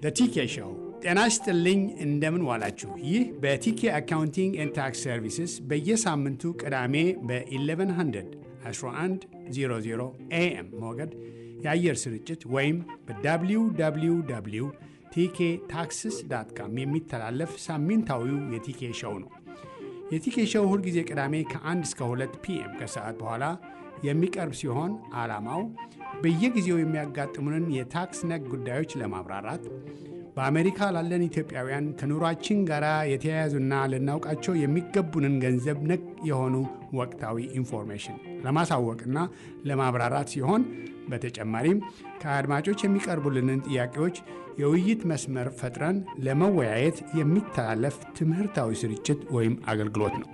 ቲኬ ሾው። ጤና ይስጥልኝ፣ እንደምን ዋላችሁ። ይህ በቲኬ አካውንቲንግ ኤንድ ታክስ ሰርቪስስ በየሳምንቱ ቅዳሜ በ1100 1100 ኤኤም ሞገድ የአየር ስርጭት ወይም በwww ቲኬ ታክስስ ዳት ካም የሚተላለፍ ሳምንታዊው የቲኬ ሾው ነው። የቲኬ ሾው ሁልጊዜ ቅዳሜ ከ1 እስከ 2 ፒኤም ከሰዓት በኋላ የሚቀርብ ሲሆን ዓላማው በየጊዜው የሚያጋጥሙንን የታክስ ነክ ጉዳዮች ለማብራራት በአሜሪካ ላለን ኢትዮጵያውያን ከኑሯችን ጋር የተያያዙና ልናውቃቸው የሚገቡንን ገንዘብ ነክ የሆኑ ወቅታዊ ኢንፎርሜሽን ለማሳወቅና ለማብራራት ሲሆን በተጨማሪም ከአድማጮች የሚቀርቡልንን ጥያቄዎች የውይይት መስመር ፈጥረን ለመወያየት የሚተላለፍ ትምህርታዊ ስርጭት ወይም አገልግሎት ነው።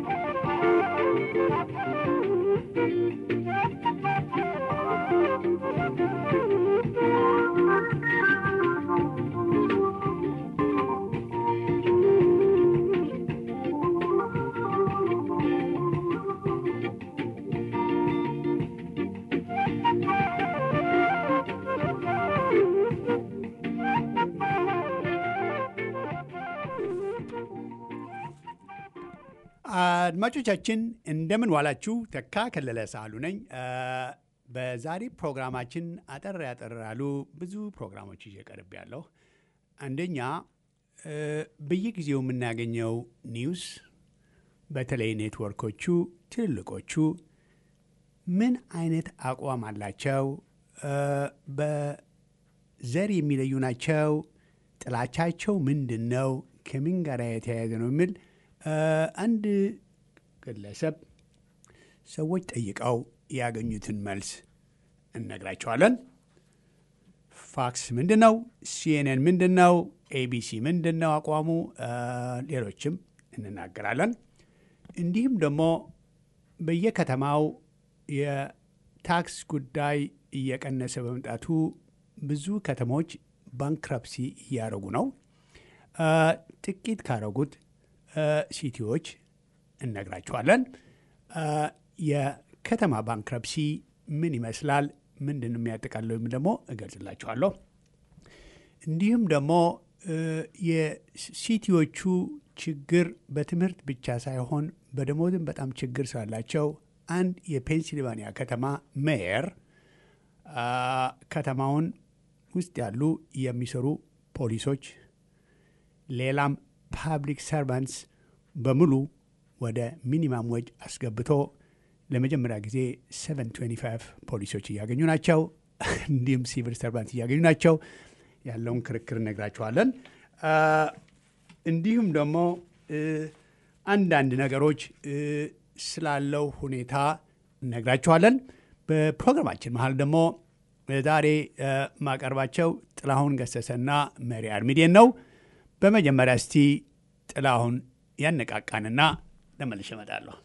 አድማጮቻችን እንደምን ዋላችሁ። ተካ ከለለ ሳሉ ነኝ። በዛሬ ፕሮግራማችን አጠር ያጠር ያሉ ብዙ ፕሮግራሞች ይዤ ቀርብ ያለሁ። አንደኛ በየጊዜው የምናገኘው ኒውስ በተለይ ኔትወርኮቹ ትልልቆቹ ምን አይነት አቋም አላቸው? በዘር የሚለዩ ናቸው? ጥላቻቸው ምንድን ነው? ከምን ጋር የተያያዘ ነው የሚል አንድ ግለሰብ ሰዎች ጠይቀው ያገኙትን መልስ እነግራቸዋለን። ፋክስ ምንድን ነው? ሲኤንኤን ምንድን ነው? ኤቢሲ ምንድን ነው አቋሙ? ሌሎችም እንናገራለን። እንዲሁም ደግሞ በየከተማው የታክስ ጉዳይ እየቀነሰ በመምጣቱ ብዙ ከተሞች ባንክረፕሲ እያደረጉ ነው። ጥቂት ካረጉት ሲቲዎች እነግራችኋለን። የከተማ ባንክረፕሲ ምን ይመስላል፣ ምንድን ነው የሚያጠቃለው ወይም ደግሞ እገልጽላችኋለሁ። እንዲሁም ደግሞ የሲቲዎቹ ችግር በትምህርት ብቻ ሳይሆን በደሞዝም በጣም ችግር ስላላቸው አንድ የፔንሲልቫኒያ ከተማ ሜየር ከተማውን ውስጥ ያሉ የሚሰሩ ፖሊሶች ሌላም ፓብሊክ ሰርቫንትስ በሙሉ ወደ ሚኒማም ወጅ አስገብቶ ለመጀመሪያ ጊዜ 725 ፖሊሶች እያገኙ ናቸው። እንዲሁም ሲቪል ሰርቫንት እያገኙ ናቸው። ያለውን ክርክር እነግራችኋለን። እንዲሁም ደግሞ አንዳንድ ነገሮች ስላለው ሁኔታ እነግራችኋለን። በፕሮግራማችን መሀል ደግሞ ዛሬ ማቀርባቸው ጥላሁን ገሰሰና መሪ አርሚዴን ነው። በመጀመሪያ እስቲ ጥላሁን ያነቃቃንና ለመልሼ እመጣለሁ።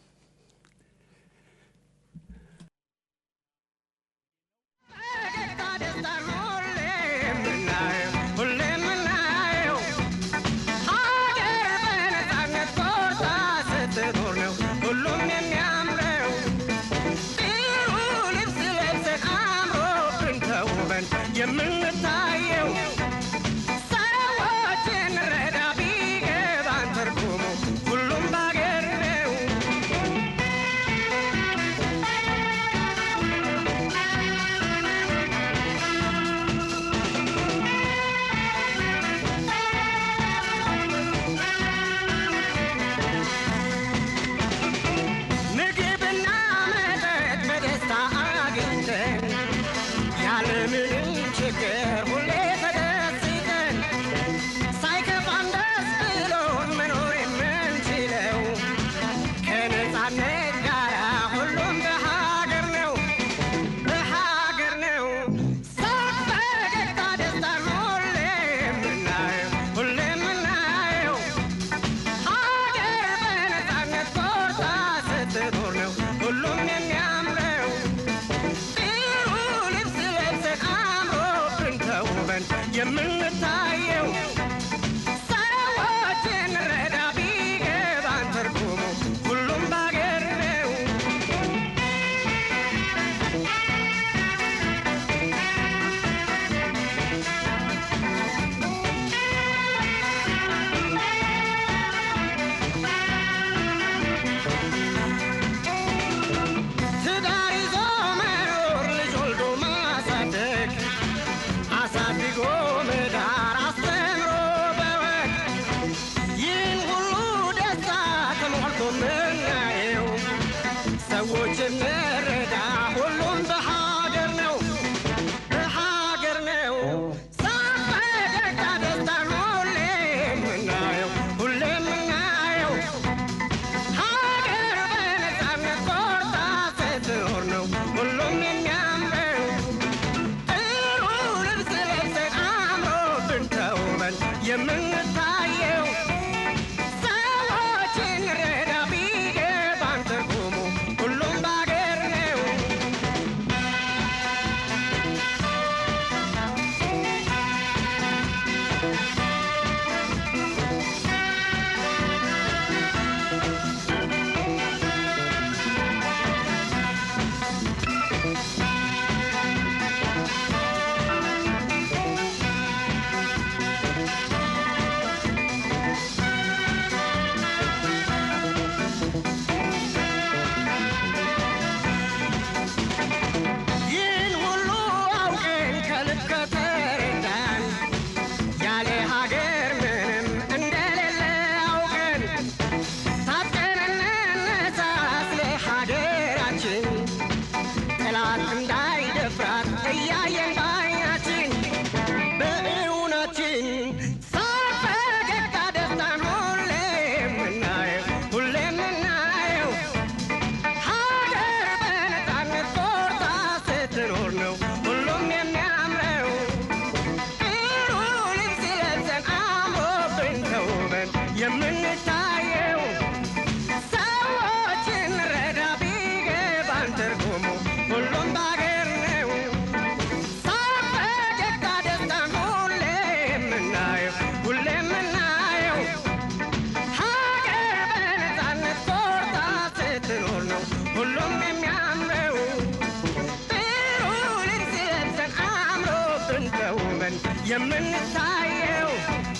የምንታየው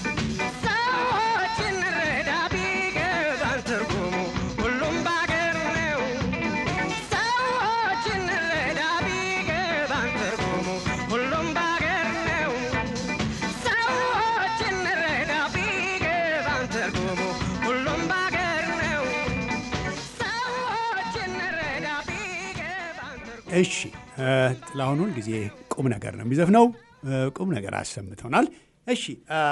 ሰዎችን ረዳ ቢገባን ትርጉሙ ሁሉም ባገር ነው። ሰዎችን ረዳ ቢገባን ትርጉሙ ሁሉም ባገር ነው። ሰዎችን ረዳ ቢገባን ትርጉሙ ሁሉም ባገር ነው። ሰዎችን ረዳ ቢገባን ትርጉሙ እሺ እ፣ ጥላሁን ሁል ጊዜ ቁም ነገር ነው የሚዘፍነው። እ፣ ቁም ነገር አሰምተውናል። እሺ እ፣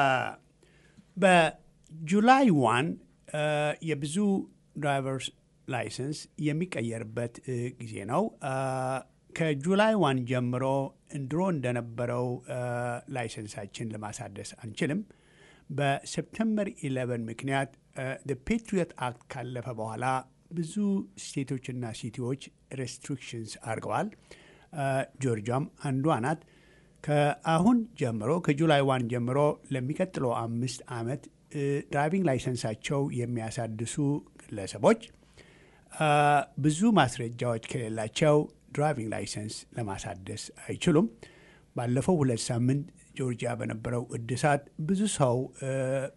በጁላይ ዋን እ፣ የብዙ ድራይቨርስ ላይሰንስ የሚቀየርበት እ፣ ጊዜ ነው። እ፣ ከጁላይ ዋን ጀምሮ ድሮ እንደነበረው እ፣ ላይሰንሳችን ለማሳደስ አንችልም። በሴፕተምበር 11 ምክንያት ፔትሪዮት አክት ካለፈ በኋላ ብዙ ስቴቶችና ሲቲዎች ሬስትሪክሽንስ አድርገዋል። እ፣ ጆርጂያም አንዷ ናት። ከአሁን ጀምሮ ከጁላይ ዋን ጀምሮ ለሚቀጥለው አምስት ዓመት እ፣ ድራይቪንግ ላይሰንሳቸው የሚያሳድሱ ግለሰቦች እ፣ ብዙ ማስረጃዎች ከሌላቸው ድራይቪንግ ላይሰንስ ለማሳደስ አይችሉም። ባለፈው ሁለት ሳምንት ጆርጂያ በነበረው እድሳት ብዙ ሰው እ፣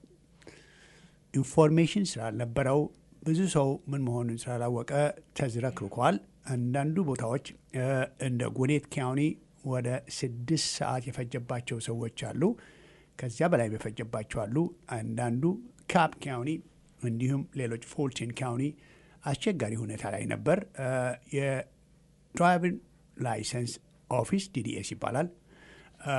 ኢንፎርሜሽን ስላልነበረው ብዙ ሰው ምን መሆኑን ስላላወቀ ተዝረክርኳል። አንዳንዱ ቦታዎች እ፣ እንደ ጉኔት ካውኒ ወደ ስድስት ሰዓት የፈጀባቸው ሰዎች አሉ። ከዚያ በላይ የፈጀባቸው አሉ። አንዳንዱ ካፕ ካውኒ እንዲሁም ሌሎች ፎልቲን ካውኒ አስቸጋሪ ሁኔታ ላይ ነበር። እ፣ የድራይቪንግ ላይሰንስ ኦፊስ ዲዲኤስ ይባላል። እ፣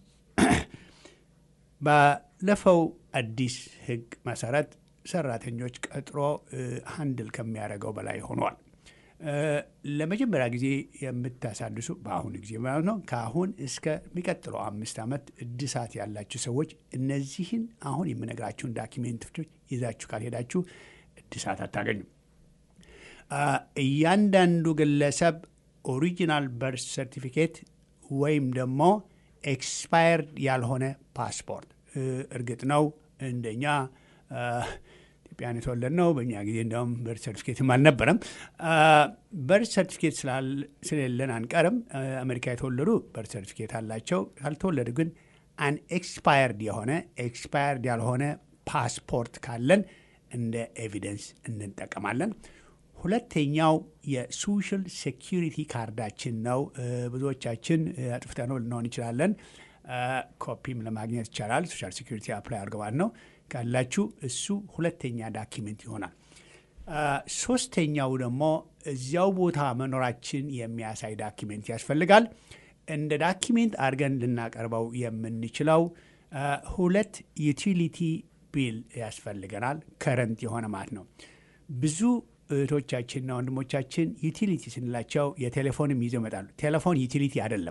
ባለፈው አዲስ ሕግ መሰረት ሰራተኞች ቀጥሮ ሀንድል ከሚያደርገው በላይ ሆኗል። እ፣ ለመጀመሪያ ጊዜ የምታሳድሱ በአሁኑ ጊዜ ማለት ነው። ከአሁን እስከሚቀጥለው አምስት ዓመት እድሳት ያላችሁ ሰዎች እነዚህን አሁን የምነግራችሁን ዳኪሜንቶች ይዛችሁ ካልሄዳችሁ እድሳት አታገኙም። አ፣ እያንዳንዱ ግለሰብ ኦሪጂናል በርስ ሰርቲፊኬት ወይም ደግሞ ኤክስፓየርድ ያልሆነ ፓስፖርት እ፣ እርግጥ ነው እንደኛ አ፣ ኢትዮጵያን የተወለድ ነው። በእኛ ጊዜ እንዲያውም በርት ሰርቲፊኬትም አልነበረም። አ፣ በርት ሰርቲፊኬት ስላል- ስለሌለን አንቀርም። አ፣ አሜሪካ የተወለዱ በርት ሰርቲፊኬት አላቸው። ካልተወለዱ ግን አን ኤክስፓየርድ የሆነ ኤክስፓየርድ ያልሆነ ፓስፖርት ካለን እንደ ኤቪደንስ እንጠቀማለን። ሁለተኛው የሶሻል ሴኪሪቲ ካርዳችን ነው። እ፣ ብዙዎቻችን እ፣ አጥፍተነው ልንሆን እንችላለን። እ፣ ኮፒም ለማግኘት ይቻላል። ሶሻል ሴኪሪቲ አፕላይ አድርገዋል ነው ካላችሁ እሱ ሁለተኛ ዳኪሜንት ይሆናል። እ፣ ሶስተኛው ደግሞ እዚያው ቦታ መኖራችን የሚያሳይ ዳኪሜንት ያስፈልጋል። እንደ ዳኪሜንት አድርገን ልናቀርበው የምንችለው እ፣ ሁለት ዩቲሊቲ ቢል ያስፈልገናል። ከረንት የሆነ ማለት ነው። ብዙ እህቶቻችንና ወንድሞቻችን ዩቲሊቲ ስንላቸው የቴሌፎንም ይዘው ይመጣሉ። ቴሌፎን ዩቲሊቲ አይደለም።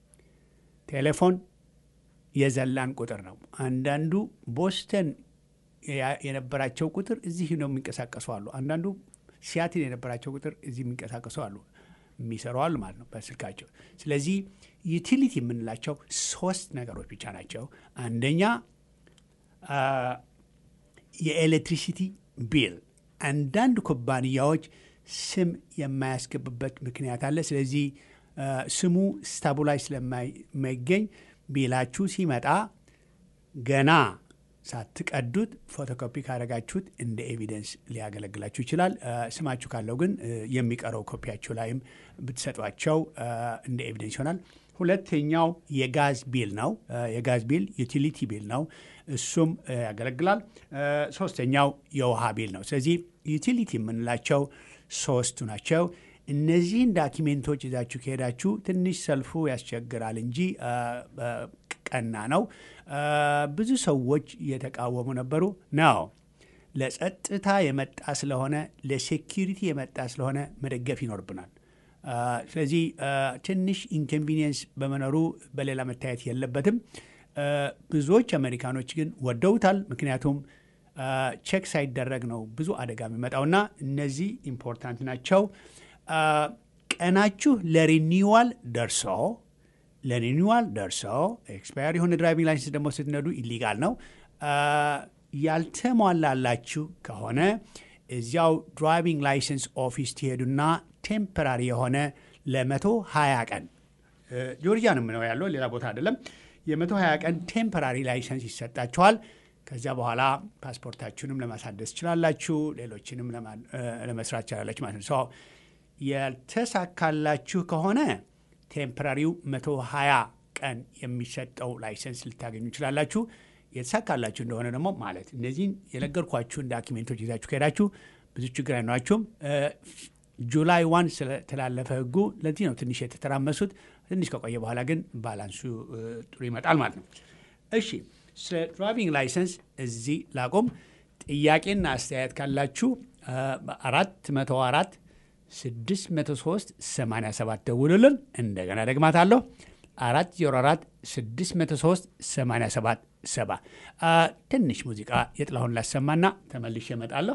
ቴሌፎን የዘላን ቁጥር ነው። አንዳንዱ ቦስተን ያ- የነበራቸው ቁጥር እዚህ ነው የሚንቀሳቀሱ አሉ። አንዳንዱ ሲያትል የነበራቸው ቁጥር እዚህ የሚንቀሳቀሱ አሉ፣ የሚሰሩ አሉ ማለት ነው በስልካቸው። ስለዚህ ዩቲሊቲ የምንላቸው ሶስት ነገሮች ብቻ ናቸው። አንደኛ አ፣ የኤሌክትሪሲቲ ቢል አንዳንድ ኩባንያዎች ስም የማያስገቡበት ምክንያት አለ። ስለዚህ አ፣ ስሙ ስታቡላይ ስለማይገኝ ቢላችሁ ሲመጣ ገና ሳትቀዱት ፎቶኮፒ ካደረጋችሁት እንደ ኤቪደንስ ሊያገለግላችሁ ይችላል። አ፣ ስማችሁ ካለው ግን እ፣ የሚቀረው ኮፒያችሁ ላይም ብትሰጧቸው አ፣ እንደ ኤቪደንስ ይሆናል። ሁለተኛው የጋዝ ቢል ነው። አ፣ የጋዝ ቢል ዩቲሊቲ ቢል ነው። እሱም አ፣ ያገለግላል። አ፣ ሶስተኛው የውሃ ቢል ነው። ስለዚህ ዩቲሊቲ የምንላቸው ሶስቱ ናቸው። እነዚህን ዳኪሜንቶች ይዛችሁ ከሄዳችሁ ትንሽ ሰልፉ ያስቸግራል እንጂ አ፣ አ፣ ቀና ነው። አ፣ ብዙ ሰዎች እየተቃወሙ ነበሩ ነው ለጸጥታ የመጣ ስለሆነ ለሴኪሪቲ የመጣ ስለሆነ መደገፍ ይኖርብናል። አ፣ ስለዚህ አ፣ ትንሽ ኢንኮንቪኒየንስ በመኖሩ በሌላ መታየት የለበትም። አ፣ ብዙዎች አሜሪካኖች ግን ወደውታል። ምክንያቱም አ፣ ቼክ ሳይደረግ ነው ብዙ አደጋ የሚመጣውና እነዚህ ኢምፖርታንት ናቸው። አ፣ ቀናችሁ ለሪኒዋል ደርሶ ለሪኒዋል ደርሶ ኤክስፓየር የሆነ ድራይቪንግ ላይሰንስ ደግሞ ስትነዱ ኢሊጋል ነው። አ፣ ያልተሟላላችሁ ከሆነ እዚያው ድራይቪንግ ላይሰንስ ኦፊስ ትሄዱና ቴምፐራሪ የሆነ ለመቶ ሀያ ቀን እ፣ ጆርጂያ ነው የምነው ያለው ሌላ ቦታ አይደለም። የ120 ቀን ቴምፐራሪ ላይሰንስ ይሰጣችኋል። ከዚያ በኋላ ፓስፖርታችሁንም ለማሳደስ ትችላላችሁ፣ ሌሎችንም ለመስራት ትችላላችሁ ማለት ነው። ሰው ያልተሳካላችሁ ከሆነ ቴምፐራሪው 120 ቀን የሚሰጠው ላይሰንስ ልታገኙ ይችላላችሁ። የተሳካላችሁ እንደሆነ ደግሞ ማለት እነዚህን የነገርኳችሁን ዳኪሜንቶች ይዛችሁ ከሄዳችሁ ብዙ ችግር አይኗችሁም። ጁላይ ዋን ስለተላለፈ ህጉ ለዚህ ነው ትንሽ የተተራመሱት። ትንሽ ከቆየ በኋላ ግን ባላንሱ ጥሩ ይመጣል ማለት ነው። እሺ ስለ ድራይቪንግ ላይሰንስ እዚህ ላቆም። ጥያቄና አስተያየት ካላችሁ አራት መቶ አራት ስድስት መቶ ሶስት ሰማንያ ሰባት ደውሉልን። እንደገና ደግማታለሁ አራት ዜሮ አራት ስድስት መቶ ሶስት ሰማንያ ሰባት ሰባ ትንሽ ሙዚቃ የጥላሁን ላሰማና ተመልሼ እመጣለሁ።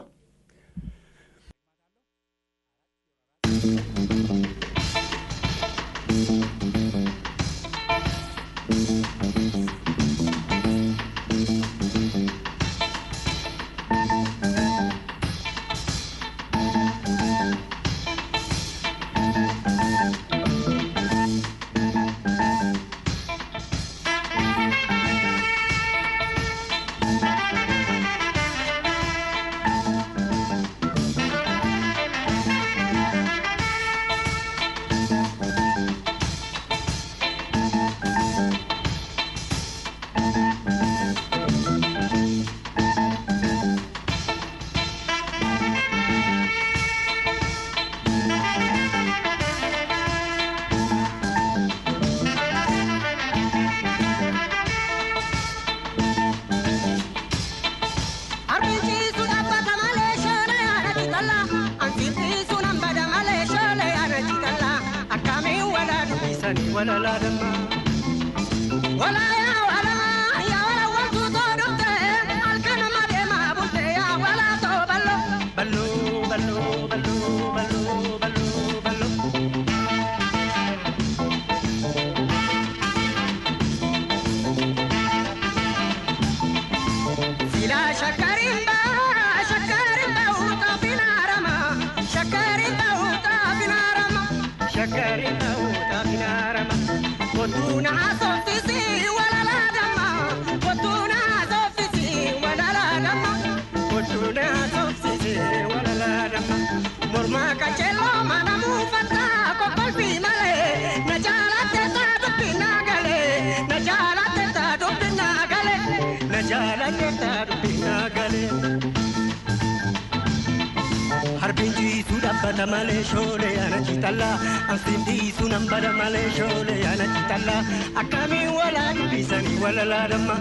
bada malee shoolee ana citalla ansiin dhiisu nan bada malee shoolee ana citalla akkamiin walaa dubbisanii walalaa damma.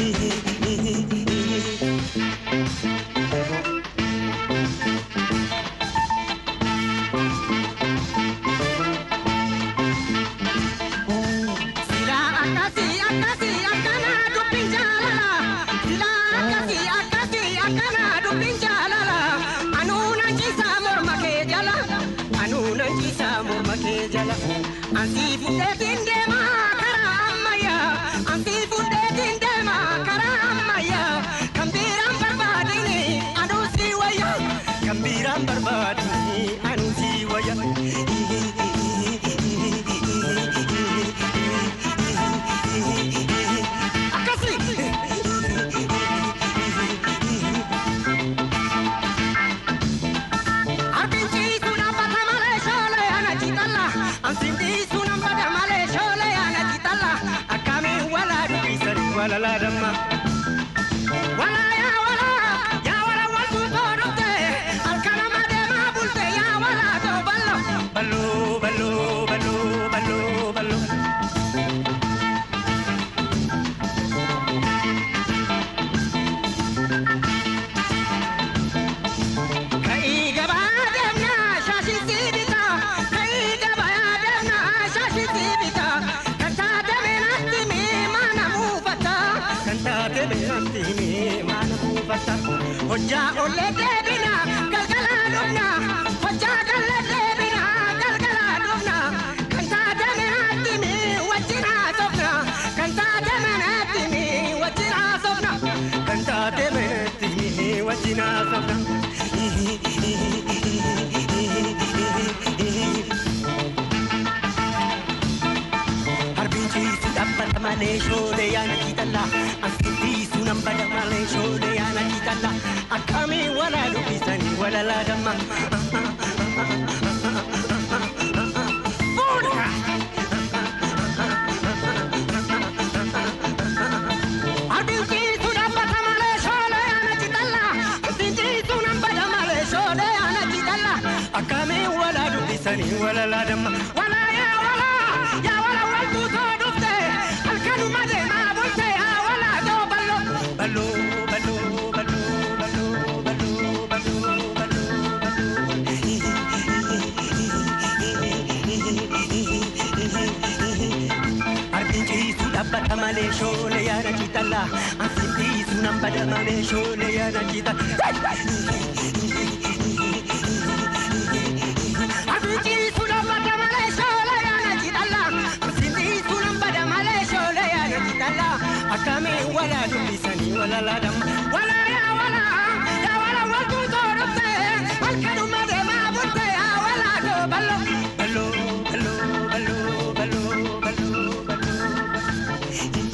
Ansi fuudheetiin deemaa karaa ammayyaa ansi fuudheetiin deemaa karaa ammayyaa kan biiraan barbaadini anuu si wayya kan biiraan barbaadini anuu si wayya. walaladama. Wala ya wala, ya wala waltu todote, alkana madema bulte ya wala to ballo. Ballo, ballo, ballo, ballo, ballo. Kai gaba demna shashi sibita, kai gaba demna shashi sibita, kanta demenatti mi mana mufata, kanta demenatti mi mana mufata. Hojja olle debina, galgala dubna, hojja galle debina, galgala dubna, kanta demenatti mi wajjina sofna, kanta demenatti mi wajjina sofna, kanta demenatti mi wajjina sofna. malee shoolee yaana kiitalla ansitti nan bada malee shoolee yaana kiitalla akkamii walaa dubbisanii walalaa damma. Arbinciitu dhaabbata malee shoolee yaana kiitalla ansitti nan bada malee shoolee yaana kiitalla akkamii walaa dubbisanii walalaa damma. Walaa yaa walaa yaa walaa waltuu too dhufte halkanuma deemaa bulte yaa walaa too balloo. Balloo balloo balloo balloo balloo balloo balloo balloo. Arbinciitu dhaabbata malee shoolee yaada kiitalla ansitti nan bada malee shoolee yaada kiitalla. Abidjiitu dhaabbata malee shoolee yaada kiitalla ansitti nan bada malee shoolee yaada kiitalla akkamii walaa dubbisanii walalaa damma. Walaa yaa walaa yaa walaa waltuu too dhufte halkanuma deemaa bulte yaa walaa too balloo. Balloo balloo balloo balloo balloo balloo.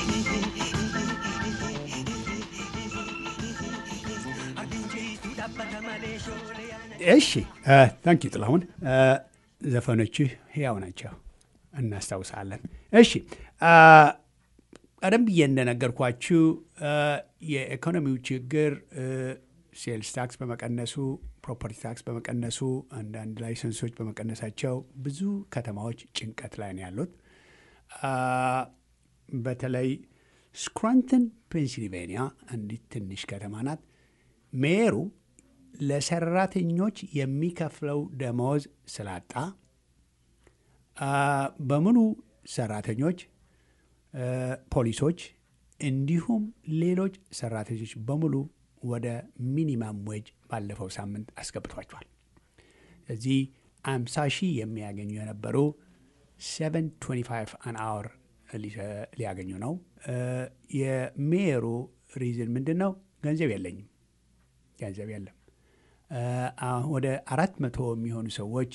Abidjiitu dhaabbata malee shoolee yaada እሺ ታንኪ ጥላሁን ዘፈኖችህ ሕያው ናቸው እናስታውሳለን እሺ አ፣ ቀደም ብዬ እንደነገርኳችሁ አ፣ የኢኮኖሚው ችግር አ፣ ሴልስ ታክስ በመቀነሱ ፕሮፐርቲ ታክስ በመቀነሱ አንዳንድ ላይሰንሶች በመቀነሳቸው ብዙ ከተማዎች ጭንቀት ላይ ነው ያሉት አ፣ በተለይ ስክራንተን ፔንሲልቬኒያ አንዲት ትንሽ ከተማ ናት ሜየሩ ለሰራተኞች የሚከፍለው ደመወዝ ስላጣ አ፣ በሙሉ ሰራተኞች አ፣ ፖሊሶች እንዲሁም ሌሎች ሰራተኞች በሙሉ ወደ ሚኒማም ዌጅ ባለፈው ሳምንት አስገብቷቸዋል። እዚህ አምሳ ሺህ የሚያገኙ የነበሩ 725 አን አወር ሊያገኙ ነው። አ፣ የሜየሩ ሪዝን ምንድን ነው? ገንዘብ የለኝም ገንዘብ የለም። አ፣ ወደ አራት መቶ የሚሆኑ ሰዎች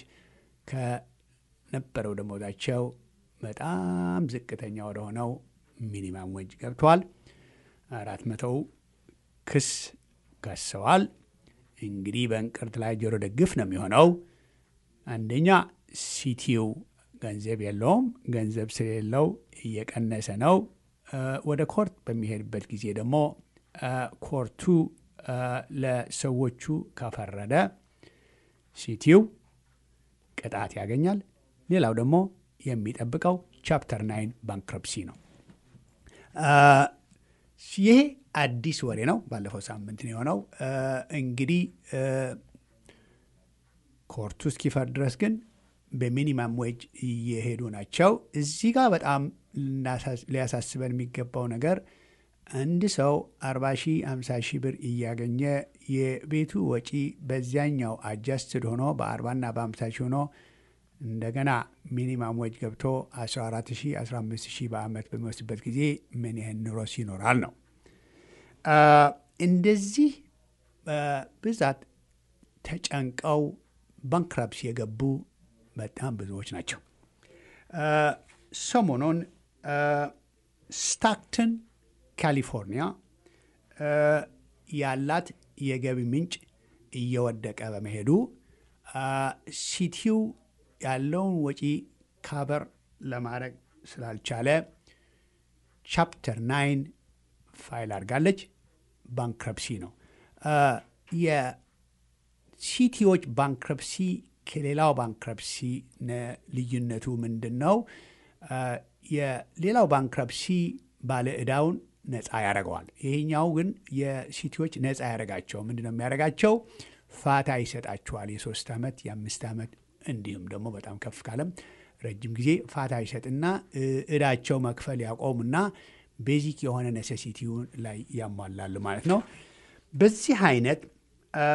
ከነበረው ደሞዛቸው በጣም ዝቅተኛ ወደ ሆነው ሚኒማም ወጅ ገብተዋል። አራት መቶው ክስ ከሰዋል። እንግዲህ በእንቅርት ላይ ጆሮ ደግፍ ነው የሚሆነው። አንደኛ ሲቲው ገንዘብ የለውም። ገንዘብ ስለሌለው እየቀነሰ ነው። አ፣ ወደ ኮርት በሚሄድበት ጊዜ ደግሞ አ፣ ኮርቱ አ፣ ለሰዎቹ ከፈረደ ሲቲው ቅጣት ያገኛል። ሌላው ደግሞ የሚጠብቀው ቻፕተር ናይን ባንክረፕሲ ነው። አ፣ ይሄ አዲስ ወሬ ነው። ባለፈው ሳምንት ነው የሆነው። አ፣ እንግዲህ አ፣ ኮርቱ እስኪፈርድ ድረስ ግን በሚኒማም ዌጅ እየሄዱ ናቸው። እዚህ ጋር በጣም ልናሳስ- ሊያሳስበን የሚገባው ነገር አንድ ሰው 40 ሺህ 50 ሺህ ብር እያገኘ የቤቱ ወጪ በዚያኛው አጃስትድ ሆኖ በ40ና በ50 ሺህ ሆኖ እንደገና ሚኒማም ወጅ ገብቶ 14 ሺህ 15 ሺህ በአመት በሚወስድበት ጊዜ ምን ያህል ኑሮስ ይኖራል ነው። አ፣ እንደዚህ በብዛት ተጨንቀው ባንክራፕሲ የገቡ በጣም ብዙዎች ናቸው። አ፣ ሰሞኑን አ፣ ስታክተን ካሊፎርኒያ አ፣ ያላት የገቢ ምንጭ እየወደቀ በመሄዱ አ፣ ሲቲው ያለውን ወጪ ካበር ለማድረግ ስላልቻለ ቻፕተር ናይን ፋይል አድርጋለች። ባንክረፕሲ ነው። አ፣ የሲቲዎች ባንክረፕሲ ከሌላው ባንክረፕሲ ነ- ልዩነቱ ምንድን ነው? አ፣ የሌላው ባንክረፕሲ ባለ ዕዳውን ነፃ ያደርገዋል። ይሄኛው ግን የሲቲዎች ነፃ ያደርጋቸው ምንድን ነው የሚያደርጋቸው? ፋታ ይሰጣቸዋል። የሶስት ዓመት የአምስት ዓመት እንዲሁም ደግሞ በጣም ከፍ ካለም ረጅም ጊዜ ፋታ ይሰጥና እ፣ ዕዳቸው መክፈል ያቆሙና ቤዚክ የሆነ ነሴሲቲውን ላይ ያሟላሉ ማለት ነው። በዚህ አይነት አ፣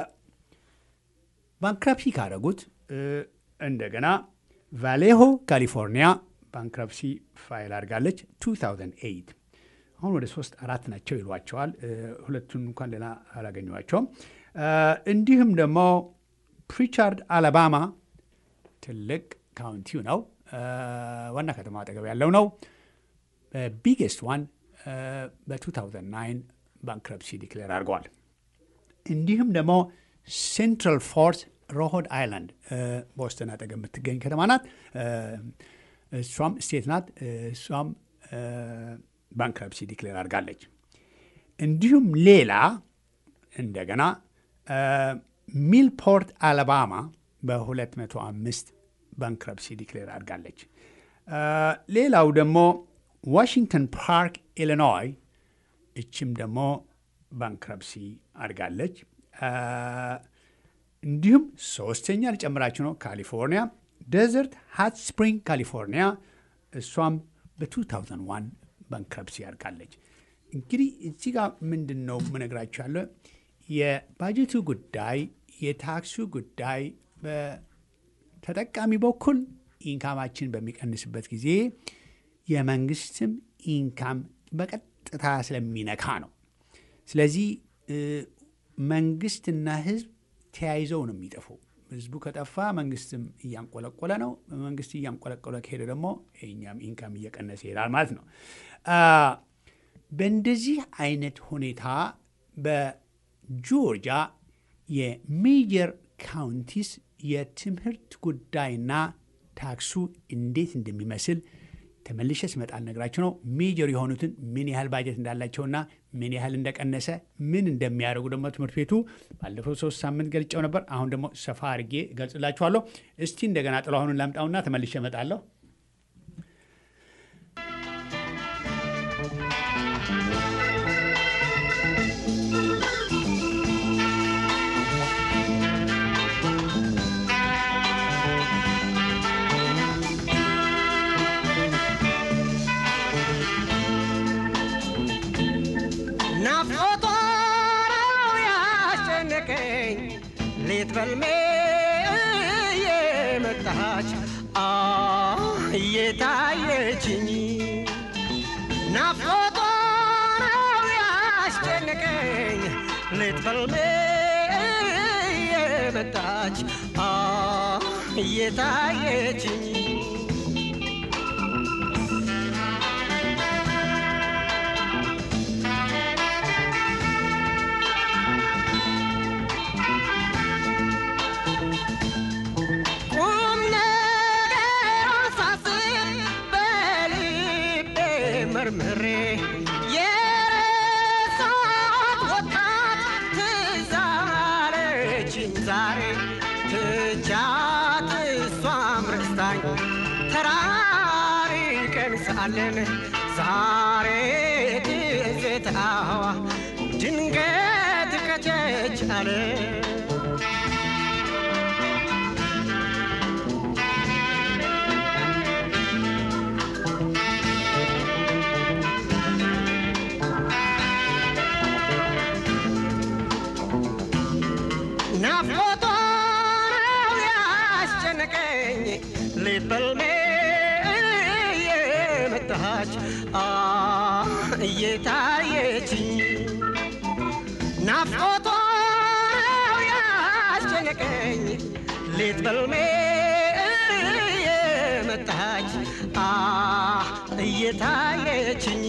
ባንክራፕሲ ካደረጉት እ፣ እንደገና ቫሌሆ ካሊፎርኒያ ባንክራፕሲ ፋይል አድርጋለች 2008 አሁን ወደ ሶስት አራት ናቸው ይሏቸዋል። እ፣ ሁለቱን እንኳን ሌላ አላገኘኋቸውም። እ፣ እንዲሁም ደግሞ ፕሪቻርድ አላባማ ትልቅ ካውንቲው ነው። እ፣ ዋና ከተማ አጠገብ ያለው ነው። ቢግስት ዋን በ2009 ባንክረፕሲ ዲክሌር አድርገዋል። እንዲሁም ደግሞ ሴንትራል ፎርት ሮሆድ አይላንድ ቦስተን አጠገብ የምትገኝ ከተማ ናት። እሷም ስቴት ናት። እሷም ባንክረፕሲ ዲክሌር አድርጋለች። እንዲሁም ሌላ እንደገና ሚልፖርት አለባማ በ205 ባንክረፕሲ ዲክሌር አድርጋለች። ሌላው ደግሞ ዋሽንግተን ፓርክ ኢሊኖይ፣ እችም ደግሞ ባንክረፕሲ አድርጋለች። እንዲሁም ሶስተኛ ልጨምራችሁ ነው ካሊፎርኒያ ደዘርት ሃት ስፕሪንግ ካሊፎርኒያ፣ እሷም በ2001 ባንክረፕሲ አድርጋለች። እንግዲህ እዚህ ጋር ምንድን ነው ምነግራችሁ ያለ የባጀቱ ጉዳይ የታክሱ ጉዳይ በተጠቃሚ በኩል ኢንካማችን በሚቀንስበት ጊዜ የመንግስትም ኢንካም በቀጥታ ስለሚነካ ነው። ስለዚህ መንግስትና ህዝብ ተያይዘው ነው የሚጠፉ። ህዝቡ ከጠፋ መንግስትም እያንቆለቆለ ነው። መንግስት እያንቆለቆለ ከሄደ ደግሞ የእኛም ኢንካም እየቀነሰ ይሄዳል ማለት ነው። በእንደዚህ አይነት ሁኔታ በጆርጂያ የሜጀር ካውንቲስ የትምህርት ጉዳይና ታክሱ እንዴት እንደሚመስል ተመልሼ ስመጣ ልነግራችሁ ነው። ሜጀር የሆኑትን ምን ያህል ባጀት እንዳላቸውና ምን ያህል እንደቀነሰ ምን እንደሚያደርጉ ደግሞ ትምህርት ቤቱ ባለፈው ሶስት ሳምንት ገልጨው ነበር። አሁን ደግሞ ሰፋ አድርጌ እገልጽላችኋለሁ። እስቲ እንደገና ጥላሁኑን ላምጣውና ተመልሼ እመጣለሁ። ናፍቆቷ ነው ያስጨነቀኝ ሌት በልሜ እየመጣች አ እየታየችኝ ናፍቆቷ ነው ያስጨነቀኝ ሌት በልሜ እየመጣች አ እየታየችኝ ቁም ነገር ሳስብ በልቤ መርምሬ የረሳት ወጣት ትዝ አለችኝ ዛሬ ትቻት እሷም ረስታኝ ተራርቀን ሳለን ዛሬ ትዝታዋ ድንገት ከቸች አለ ናፍቆቷ ነው ያስጨነቀኝ ሌት በልሜ እየመጣች አ እየታየችኝ ናፍቆቷ ነው ያስጨነቀኝ ሌት በልሜ እየመጣች አ እየታየችኝ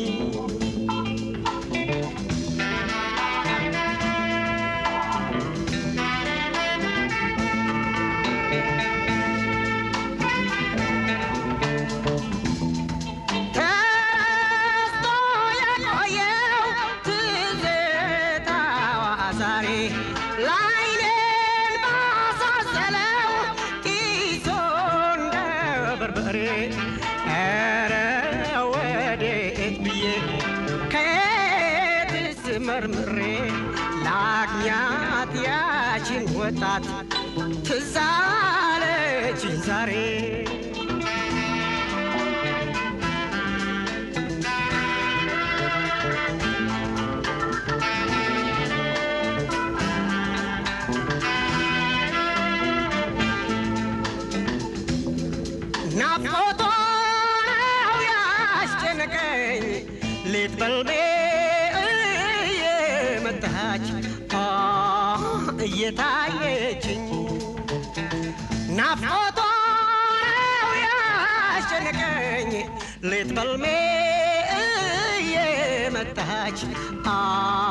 ተረስቶ የቆየው ትዝታዋ ዛሬ ላይኔን ባሳሰለው ኪሶ እንደ በርበሬ ኧረ ወዴት ብዬ ከየትስ መርምሬ ላግኛት ያችን ወጣት ትዝ አለችኝ ዛሬ ናፍቆቷ ነው ያስጨነቀኝ ሌት በልቤ እየመጣች አ እየታየችኝ ናፍቆቷ ነው ያስጨነቀኝ ሌት በልሜ መጣች አ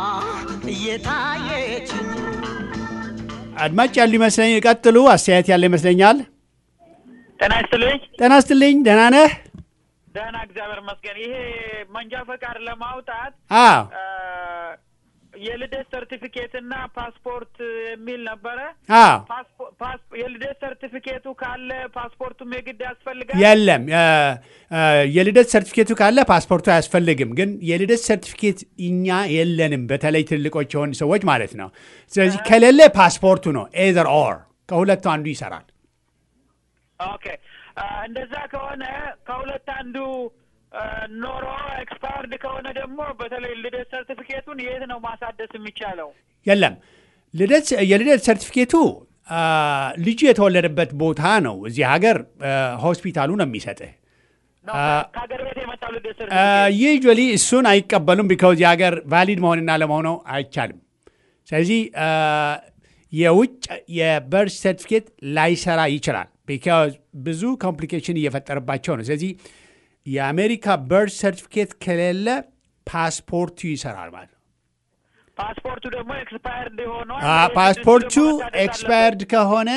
እየታየችኝ አድማጭ ያሉ ይመስለኝ። ቀጥሉ። አስተያየት ያለ ይመስለኛል። ጤና ይስጥልኝ። ጤና ስትልኝ ደህና ነህ? ደህና እግዚአብሔር ይመስገን። ይሄ መንጃ ፈቃድ ለማውጣት አዎ አ፣ የልደት ሰርቲፊኬት እና ፓስፖርት የሚል ነበረ። አዎ ፓስፖ- ፓስ- የልደት ሰርቲፊኬቱ ካለ ፓስፖርቱም የግድ ያስፈልጋል። የለም የ- እ፣ የልደት ሰርቲፊኬቱ ካለ ፓስፖርቱ አያስፈልግም። ግን የልደት ሰርቲፊኬት እኛ የለንም፣ በተለይ ትልቆች የሆኑ ሰዎች ማለት ነው። ስለዚህ ከሌለ ፓስፖርቱ ነው ኤዘር ኦር ከሁለቱ አንዱ ይሰራል። ኦኬ አ፣ እንደዛ ከሆነ ከሁለት አንዱ አ፣ ኖሮ ኤክስፓየርድ ከሆነ ደግሞ በተለይ ልደት ሰርቲፊኬቱን የት ነው ማሳደስ የሚቻለው? የለም ልደት የልደት ሰርቲፊኬቱ አ፣ ልጁ የተወለደበት ቦታ ነው። እዚህ ሀገር አ፣ ሆስፒታሉ ነው የሚሰጥህ። ነው አ፣ ከሀገር ቤት የመጣው ልደት ሰርቲፊኬት ዩዥዋሊ እሱን አይቀበሉም። ቢካውዝ የሀገር ቫሊድ መሆንና ለመሆነው አይቻልም። ስለዚህ አ፣ የውጭ የበርዝ ሰርቲፊኬት ላይሰራ ይችላል። ቢካውዝ ብዙ ኮምፕሊኬሽን እየፈጠረባቸው ነው። ስለዚህ የአሜሪካ በርዝ ሰርቲፊኬት ከሌለ ፓስፖርቱ ይሰራል ማለት ነው። ፓስፖርቱ ደግሞ ኤክስፓየርድ ሆኗል። አ፣ የግድ ፓስፖርቱ ደግሞ መታደስ አለበት። ኤክስፓየርድ ከሆነ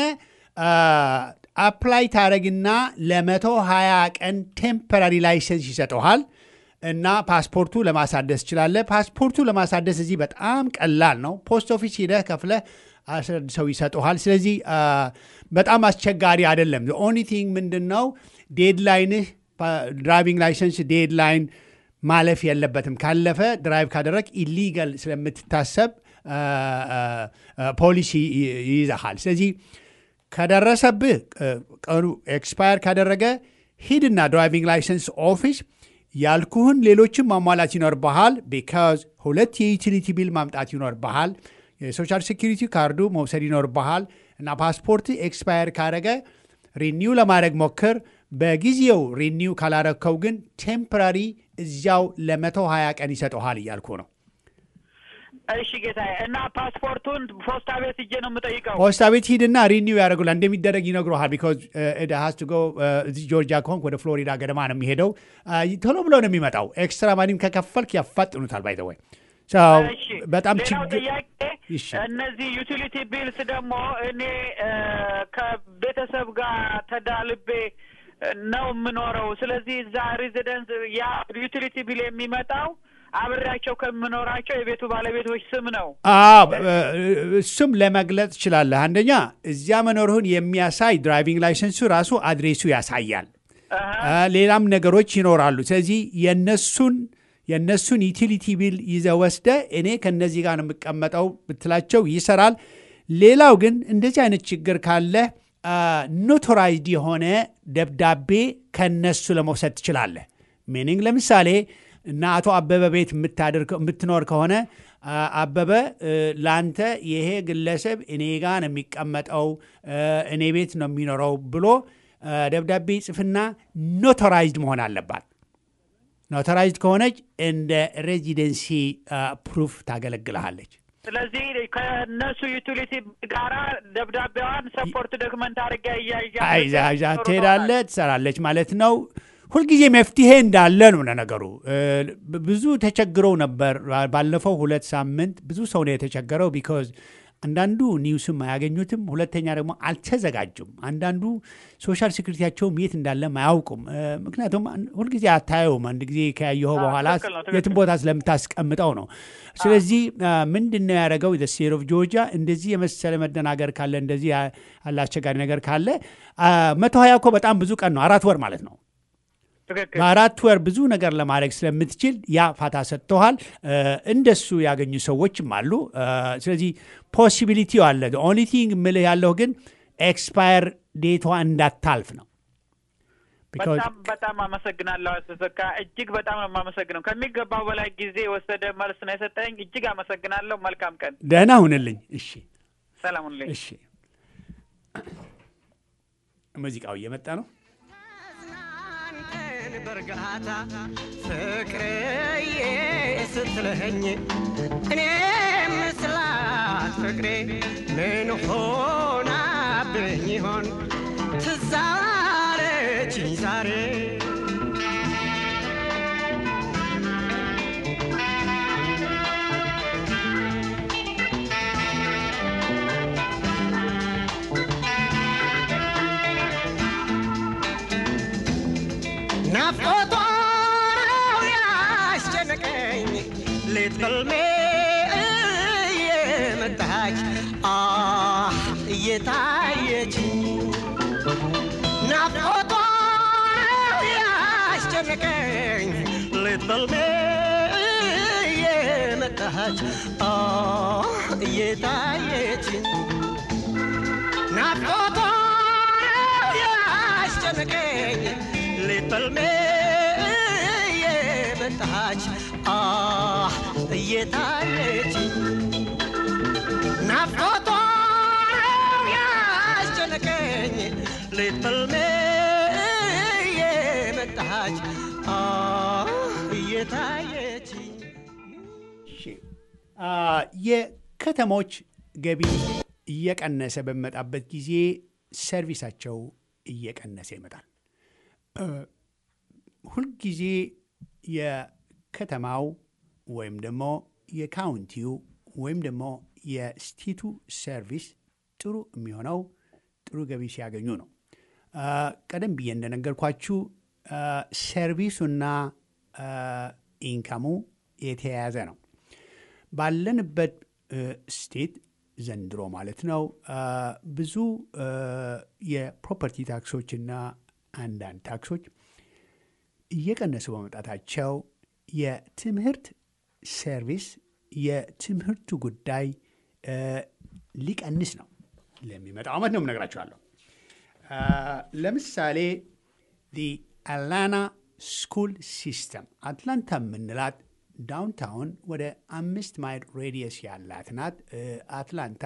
አፕላይ ታደረግና ለመቶ ሀያ ቀን ቴምፐራሪ ላይሰንስ ይሰጠሃል እና ፓስፖርቱ ለማሳደስ ትችላለህ። ፓስፖርቱ ለማሳደስ እዚህ በጣም ቀላል ነው። ፖስት ኦፊስ ሂደህ ከፍለህ አስረድሰው ይሰጠሃል። ስለዚህ አ፣ በጣም አስቸጋሪ አይደለም። ኦኒ ቲንግ ምንድን ነው ዴድላይንህ ድራይቪንግ ላይሰንስ ዴድላይን ማለፍ የለበትም። ካለፈ ድራይቭ ካደረግ ኢሊጋል ስለምትታሰብ አ፣ አ፣ አ፣ ፖሊሲ ይ- ይይዘሃል። ስለዚህ ከደረሰብህ እ፣ ቀኑ ኤክስፓየር ካደረገ ሂድና ድራይቪንግ ላይሰንስ ኦፊስ ያልኩህን ሌሎችም ማሟላት ይኖርብሃል። ቢካዝ ሁለት የዩቲሊቲ ቢል ማምጣት ይኖርብሃል። የሶሻል ሴኪሪቲ ካርዱ መውሰድ ይኖርብሃል እና ፓስፖርት ኤክስፓየር ካደረገ ሪኒው ለማድረግ ሞክር። በጊዜው ሪኒው ካላረግከው ግን ቴምፖራሪ እዚያው ለመቶ ሀያ ቀን ይሰጠሃል እያልኩ ነው። እሺ ጌታዬ፣ እና ፓስፖርቱን ፖስታ ቤት ሂጄ ነው የምጠይቀው? ፖስታ ቤት ሂድና ሪኒው ያደርጉላል። እንደሚደረግ ይነግረሃል። ቢኮዝ ሀስ ቱ ጎ እዚህ ጆርጂያ ከሆንክ ወደ ፍሎሪዳ ገደማ ነው የሚሄደው። አ፣ ቶሎ ብሎ ነው የሚመጣው። ኤክስትራ ማኒም ከከፈልክ ያፋጥኑታል። ባይ ዘ ወይ እሺ፣ በጣም ሌላው ችግር ጥያቄ እሺ። እነዚህ ዩቲሊቲ ቢልስ ደግሞ እኔ እ፣ ከቤተሰብ ጋር ተዳልቤ እ፣ ነው የምኖረው። ስለዚህ እዛ ሬዚደንስ ያ ዩቲሊቲ ቢል የሚመጣው አብሬያቸው ከምኖራቸው የቤቱ ባለቤቶች ስም ነው። አዎ እ፣ እሱም ለመግለጽ ትችላለህ። አንደኛ እዚያ መኖርህን የሚያሳይ ድራይቪንግ ላይሰንሱ ራሱ አድሬሱ ያሳያል። አሀ። አ፣ ሌላም ነገሮች ይኖራሉ። ስለዚህ የነሱን የነሱን ዩቲሊቲ ቢል ይዘ ወስደ እኔ ከነዚህ ጋር ነው የምቀመጠው ብትላቸው ይሰራል። ሌላው ግን እንደዚህ አይነት ችግር ካለ ኖቶራይዝድ የሆነ ደብዳቤ ከነሱ ለመውሰድ ትችላለህ። ሚኒንግ ለምሳሌ እና አቶ አበበ ቤት የምታደር- የምትኖር ከሆነ አ፣ አበበ እ፣ ለአንተ ይሄ ግለሰብ እኔ ጋ ነው የሚቀመጠው እ፣ እኔ ቤት ነው የሚኖረው ብሎ አ፣ ደብዳቤ ጽፍና ኖቶራይዝድ መሆን አለባት። ኖቶራይዝድ ከሆነች እንደ ሬዚደንሲ ፕሩፍ ታገለግልሃለች። ስለዚህ ከእነሱ ዩቲሊቲ ጋራ ደብዳቤዋን ሰፖርት ዶክመንት አድርጋ እያያ አይዛዣ ትሄዳለህ፣ ትሰራለች ማለት ነው። ሁልጊዜ መፍትሄ እንዳለ ነው ለነገሩ። እ፣ ብዙ ተቸግረው ነበር። ባለፈው ሁለት ሳምንት ብዙ ሰው ነው የተቸገረው። ቢኮዝ አንዳንዱ ኒውስም አያገኙትም፣ ሁለተኛ ደግሞ አልተዘጋጁም። አንዳንዱ ሶሻል ሴኩሪቲያቸውም የት እንዳለም አያውቁም። እ፣ ምክንያቱም አን- ሁልጊዜ አታየውም። አንድ ጊዜ ከያየኸው በኋላ ትክክል ነው፣ ትክክል የትም ቦታ ስለምታስቀምጠው ነው። ስለዚህ ምንድን ነው ያደረገው ስቴት ኦፍ ጆርጂያ እንደዚህ የመሰለ መደናገር ካለ እንደዚህ ያ- ያለ አስቸጋሪ ነገር ካለ አ፣ መቶ ሀያ እኮ በጣም ብዙ ቀን ነው፣ አራት ወር ማለት ነው። ትክክል በአራት ወር ብዙ ነገር ለማድረግ ስለምትችል ያ ፋታ ሰጥተዋል። እ፣ እንደሱ ያገኙ ሰዎችም አሉ። እ፣ ስለዚህ ፖሲቢሊቲው አለ። ኦንሊ ቲንግ ምልህ ያለው ግን ኤክስፓየር ዴቷ እንዳታልፍ ነው። Because- በጣም በጣም አመሰግናለሁ አቶ ተካ፣ እጅግ በጣም ነው የማመሰግነው። ከሚገባው በላይ ጊዜ የወሰደ መልስ ነው የሰጠኝ። እጅግ አመሰግናለሁ። መልካም ቀን። ደህና ሁንልኝ። እሺ፣ ሰላም ሁኑልኝ። እሺ። ሙዚቃው እየመጣ ነው። አንተን በእርጋታ ፍቅርዬ ስትለኸኝ እኔም ስላት ፍቅሬ ምን ሆናብኝ ይሆን ትዝ አለችኝ ዛሬ ናፍቆቷ ነው ያስጨነቀኝ ሌት በልሜ እየመጣች አ እየታየች ናፍቆቷ ነው ያስጨነቀኝ ሌት በልሜ እየመጣች አ እየታየች ናፍቆቷ ነው ያስጨነቀኝ ሌት በልሜ እየመጣች አ እየታየች ናፍቆቷ ነው ያስጨነቀኝ ሌት በልሜ እየመጣች አ እየታየች እሺ አ፣ የከተሞች ገቢ እየቀነሰ በሚመጣበት ጊዜ ሰርቪሳቸው እየቀነሰ ይመጣል። እ፣ ሁልጊዜ የከተማው ወይም ደግሞ የካውንቲው ወይም ደግሞ የስቴቱ ሰርቪስ ጥሩ የሚሆነው ጥሩ ገቢ ሲያገኙ ነው። አ፣ ቀደም ብዬ እንደነገርኳችሁ አ፣ ሰርቪሱና አ፣ ኢንካሙ የተያያዘ ነው። ባለንበት እ፣ ስቴት ዘንድሮ ማለት ነው አ፣ ብዙ እ፣ የፕሮፐርቲ ታክሶችና አንዳንድ ታክሶች እየቀነሱ በመምጣታቸው የትምህርት ሰርቪስ የትምህርቱ ጉዳይ እ፣ ሊቀንስ ነው። ለሚመጣው ዓመት ነው የምነግራቸዋለሁ። አ፣ ለምሳሌ አትላንታ ስኩል ሲስተም አትላንታ የምንላት ዳውንታውን ወደ አምስት ማይል ሬዲየስ ያላት ናት። እ፣ አትላንታ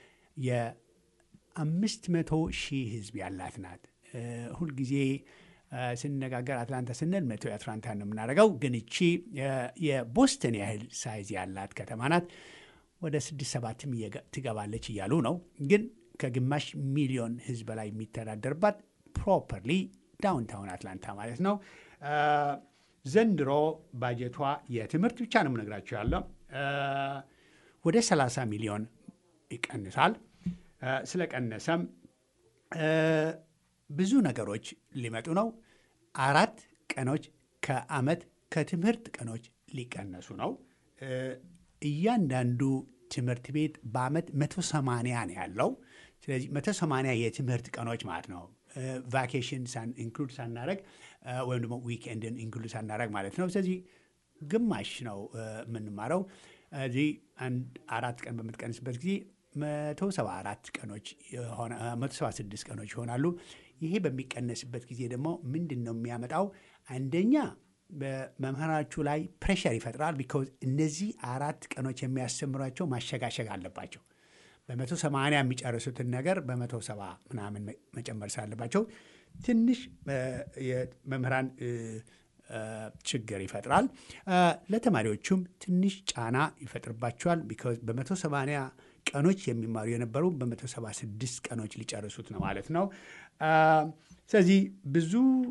የአምስት መቶ ሺህ ህዝብ ያላት ናት። እ፣ ሁልጊዜ እ፣ ስንነጋገር አትላንታ ስንል መቶ የአትላንታ ነው የምናደርገው፣ ግን እቺ የ- የቦስተን ያህል ሳይዝ ያላት ከተማ ናት። ወደ ስድስት ሰባትም እየገ- ትገባለች እያሉ ነው። ግን ከግማሽ ሚሊዮን ህዝብ በላይ የሚተዳደርባት ፕሮፐርሊ ዳውንታውን አትላንታ ማለት ነው። አ፣ ዘንድሮ ባጀቷ የትምህርት ብቻ ነው የምነግራቸው ያለው አ፣ ወደ 30 ሚሊዮን ይቀንሳል። አ፣ ስለቀነሰም አ፣ ብዙ ነገሮች ሊመጡ ነው። አራት ቀኖች ከአመት ከትምህርት ቀኖች ሊቀነሱ ነው። እ፣ እያንዳንዱ ትምህርት ቤት በአመት 180 ነው ያለው። ስለዚህ 180 የትምህርት ቀኖች ማለት ነው። ቫኬሽን ኢንክሉድ ሳናረግ እ፣ ወይም ደግሞ ዊክኤንድን ኢንክሉድ ሳናረግ ማለት ነው። ስለዚህ ግማሽ ነው እ፣ የምንማረው። እዚህ አንድ አራት ቀን በምትቀንስበት ጊዜ 174 ቀኖች የሆነ- እ፣ 176 ቀኖች ይሆናሉ። ይሄ በሚቀነስበት ጊዜ ደግሞ ምንድን ነው የሚያመጣው? አንደኛ በመምህራችሁ ላይ ፕሬሸር ይፈጥራል። ቢኮዝ እነዚህ አራት ቀኖች የሚያስተምሯቸው ማሸጋሸግ አለባቸው። በመቶ ሰማንያ የሚጨርሱትን ነገር በመቶ ሰባ ምናምን መ- መጨመር ስላለባቸው ትንሽ እ፣ የመምህራን እ፣ እ፣ ችግር ይፈጥራል። እ፣ ለተማሪዎቹም ትንሽ ጫና ይፈጥርባቸዋል። ቢኮዝ በመቶ ሰማንያ ቀኖች የሚማሩ የነበሩ በመቶ ሰባ ስድስት ቀኖች ሊጨርሱት ነው ማለት ነው። እ፣ ስለዚህ ብዙ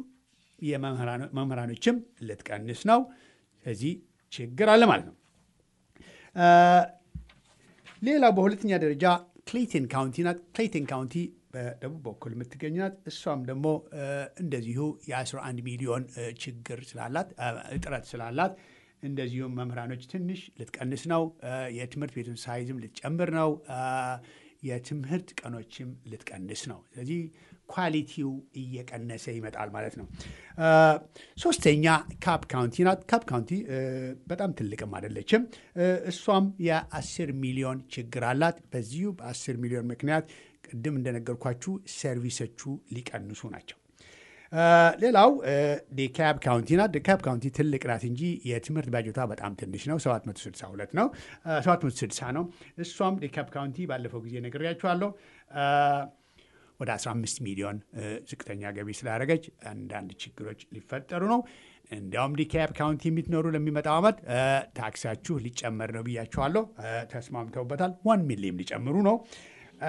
የመምህራኖችም ልትቀንስ ነው። ስለዚህ ችግር አለ ማለት ነው። እ፣ ሌላው በሁለተኛ ደረጃ ክሌይተን ካውንቲ ናት። ክሌይተን ካውንቲ በደቡብ በኩል የምትገኝ ናት። እሷም ደግሞ እ፣ እንደዚሁ የ11 ሚሊዮን እ፣ ችግር ስላላት እ፣ እጥረት ስላላት እንደዚሁም መምህራኖች ትንሽ ልትቀንስ ነው። እ፣ የትምህርት ቤቱን ሳይዝም ልትጨምር ነው። እ፣ የትምህርት ቀኖችም ልትቀንስ ነው። ስለዚህ ኳሊቲው እየቀነሰ ይመጣል ማለት ነው። እ፣ ሶስተኛ ካፕ ካውንቲ ናት። ካፕ ካውንቲ እ፣ በጣም ትልቅም አይደለችም። እ፣ እሷም የአስር ሚሊዮን ችግር አላት። በዚሁ በአስር ሚሊዮን ምክንያት ቅድም እንደነገርኳችሁ ሰርቪሶቹ ሊቀንሱ ናቸው። እ፣ ሌላው ዲካብ ካውንቲ ናት። ዲካብ ካውንቲ ትልቅ ናት እንጂ የትምህርት ባጀቷ በጣም ትንሽ ነው። 762 ነው፣ እ፣ 760 ነው። እሷም ዲካብ ካውንቲ ባለፈው ጊዜ ነግሬያችኋለሁ እ፣ ወደ 15 ሚሊዮን እ፣ ዝቅተኛ ገቢ ስላደረገች አንዳንድ ችግሮች ሊፈጠሩ ነው። እንዲያውም ዲካብ ካውንቲ የምትኖሩ ለሚመጣው ዓመት እ፣ ታክሳችሁ ሊጨመር ነው ብያችኋለሁ። እ፣ ተስማምተውበታል። ዋን ሚሊየን ሊጨምሩ ነው። እ፣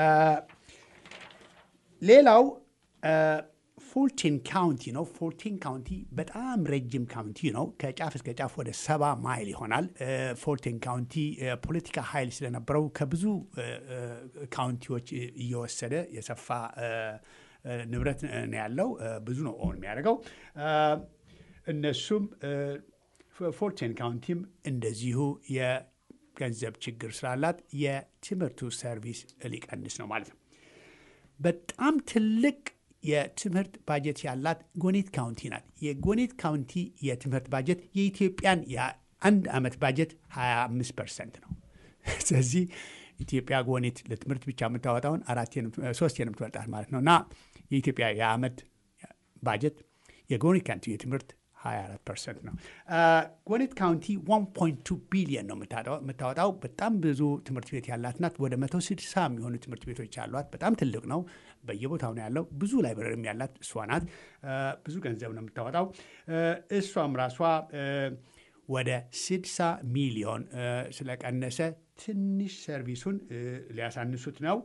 ሌላው ፎርቲን ካውንቲ ነው። ፎርቲን ካውንቲ በጣም ረጅም ካውንቲ ነው። ከጫፍ እስከ ጫፍ ወደ ሰባ ማይል ይሆናል። ፎርቲን ካውንቲ ፖለቲካ ኃይል ስለነበረው ከብዙ እ፣ እ፣ ካውንቲዎች እየወሰደ የሰፋ እ፣ እ፣ ንብረት ነው ያለው። እ፣ ብዙ ነው ኦን የሚያደርገው። እ፣ እነሱም ፎርቴን ካውንቲም እንደዚሁ የገንዘብ ችግር ስላላት የትምህርቱ ሰርቪስ ሊቀንስ ነው ማለት ነው። በጣም ትልቅ የትምህርት ባጀት ያላት ጎኔት ካውንቲ ናት። የጎኔት ካውንቲ የትምህርት ባጀት የኢትዮጵያን የአንድ ዓመት ባጀት 25 ፐርሰንት ነው። ስለዚህ ኢትዮጵያ ጎኔት ለትምህርት ብቻ የምታወጣውን ሶስት የምትበልጣት ማለት ነው እና የኢትዮጵያ የዓመት ባጀት የጎኔት ካውንቲ የትምህርት 24 ፐርሰንት ነው። ጎኔት ካውንቲ 1.2 ቢሊየን ነው የምታወጣው። በጣም ብዙ ትምህርት ቤት ያላት ናት። ወደ 160 የሚሆኑ ትምህርት ቤቶች ያሏት በጣም ትልቅ ነው። በየቦታው ነው ያለው። ብዙ ላይብረሪም ያላት እሷ ናት። ብዙ ገንዘብ ነው የምታወጣው። እሷም ራሷ ወደ 60 ሚሊዮን ስለቀነሰ ትንሽ ሰርቪሱን ሊያሳንሱት ነው።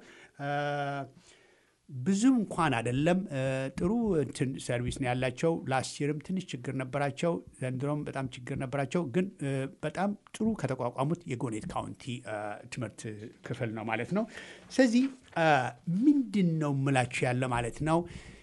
ብዙ እንኳን አይደለም። ጥሩ እንትን ሰርቪስ ነው ያላቸው። ላስት ይርም ትንሽ ችግር ነበራቸው፣ ዘንድሮም በጣም ችግር ነበራቸው። ግን በጣም ጥሩ ከተቋቋሙት የጎኔት ካውንቲ ትምህርት ክፍል ነው ማለት ነው። ስለዚህ ምንድን ነው ምላችሁ ያለ ማለት ነው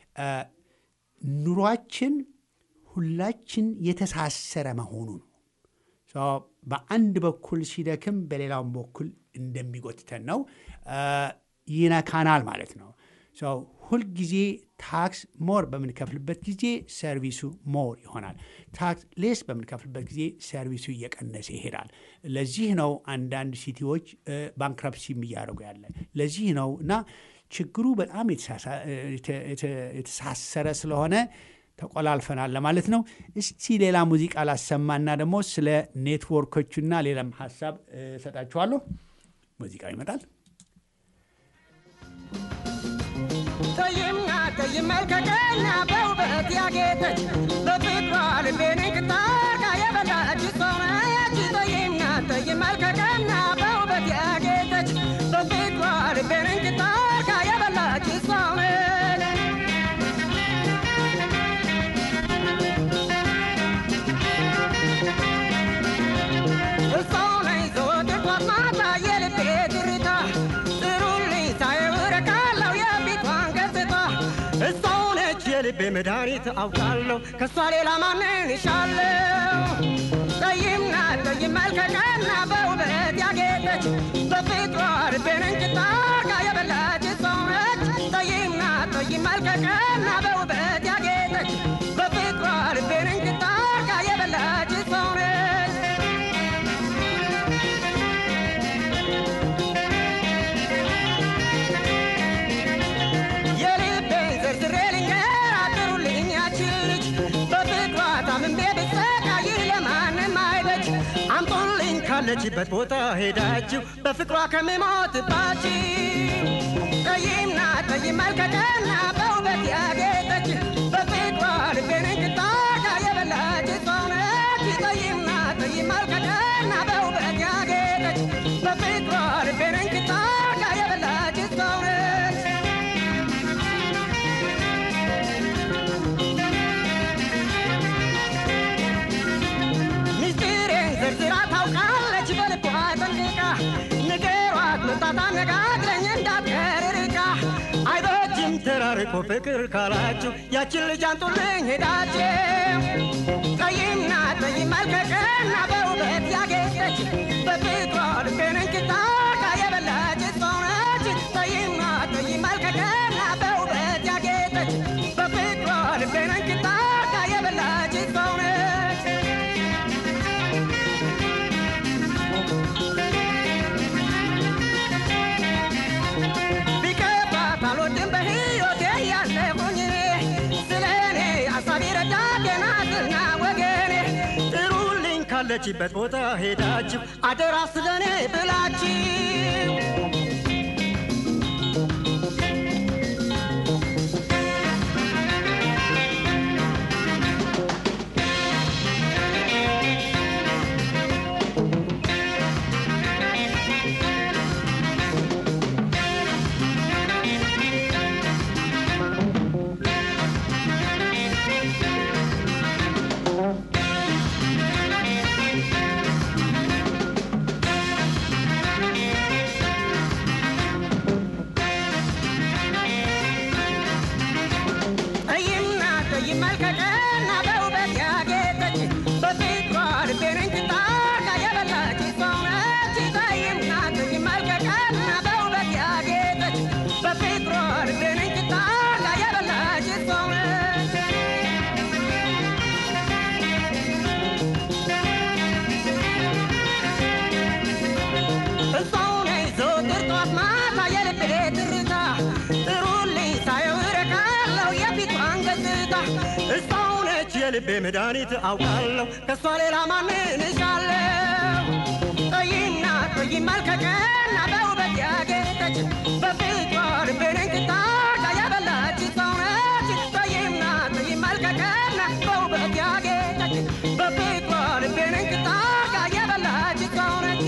ኑሯችን ሁላችን የተሳሰረ መሆኑ ነው። በአንድ በኩል ሲደክም በሌላውም በኩል እንደሚጎትተን ነው ይነካናል ማለት ነው። ሁልጊዜ ታክስ ሞር በምንከፍልበት ጊዜ ሰርቪሱ ሞር ይሆናል። ታክስ ሌስ በምንከፍልበት ጊዜ ሰርቪሱ እየቀነሰ ይሄዳል። ለዚህ ነው አንዳንድ ሲቲዎች ባንክረፕሲም እያደረጉ ያለ ለዚህ ነው እና ችግሩ በጣም የተሳሰረ ስለሆነ ተቆላልፈናል ለማለት ነው። እስቲ ሌላ ሙዚቃ ላሰማና ደግሞ ስለ ኔትወርኮቹና ሌላም ሀሳብ እሰጣችኋለሁ። ሙዚቃው ይመጣል። ጠይምና ጠይም መልከቀና በውበት ያጌጠች በፍቅሯ ልቤን እንክታርጋ የበላች ሰውነች ጠይምና ጠይም መልከቀና በውበት ያጌጠች በፍቅሯ ልቤን እንክታርጋ የበላች ሰውነች እሷው ነኝ ዘወትር ጧት ማታ የልቤ ትርታ ጥሩልኝ ሳየው እረካለሁ የፊቷን ገጽታ እሷው ነች የልቤ መድኃኒት አውቃለሁ ከእሷ ሌላ ማንን እሻለሁ ጠይም ናት ጠይም መልከቀና በውበት ያጌጠች በፍቅሯ ልቤን እንጭታ አርጋ የበላች እሷው ነች ጠይም ናት ጠይም መልከቀና በውበት ያጌጠች በፍቅሯ ልቤን እንጭታ አርጋ የበላች እሷው ነች የልቤን ዘርዝሬ ልንገራት ጥሩልኝ ያችን ልጅ በፍቅሯ ታምሜ ብሰቃይ ለማንም አይበጅ አምጡልኝ ካለችበት ቦታ ሄዳችሁ በፍቅሯ ከምሞትባችሁ ጠይም ናት ጠይም መልከቀና በውበት ያጌጠች በፍቅሯ ልቤን እንድታጋ የበላች ሰው ነች ጠይም ናት ጠይም መልከቀና በውበት ያጌጠች በፍቅሯ ልቤን እንድታጋ የበላች ሰው ነች ሚስጥሬን ዘርዝራ ታውቃለች በልቧ ጠንቅቃ ንገሯት መምጣት አነጋግረኝ እንዳትቀር ርቃ አይበጅም ተራርቆ ፍቅር ካላችሁ ያችን ልጅ አንጡልኝ ሄዳችሁ ጠይም ናት ጠይም መልከቀና በውበት ያጌጠች በፍቅሯ ልቤን እንክታርጋ የበላች ሰው ነች ጠይም ናት ጠይም መልከቀና በውበት ያጌጠች በፍቅሯ ልቤን እንክታርጋ የበላች ሰው ነች ቢገባት አልወድም በሕይወቴ ያለሁኝ እኔ ስለ እኔ አሳቢ ረዳቴ ናትና ወገኔ ጥሩልኝ ካለችበት ቦታ ሄዳችሁ አደራ ስለ እኔ ብላችሁ የልቤ ትርታ ጥሩልኝ ሳየው እረካለሁ የፊቷን ገጽታ እሷው ነች የልቤ መድኃኒት አውቃለሁ ከእሷ ሌላ ማንን እሻለሁ ቀይና ቀይ መልከቀና በውበት ያጌጠች በፊቷ ልቤን እንክታርጋ ያበላች ሰው ነች ቀይና ቀይ መልከቀና በውበት ያጌጠች በፊቷ ልቤን እንክታርጋ ያበላች ሰው ነች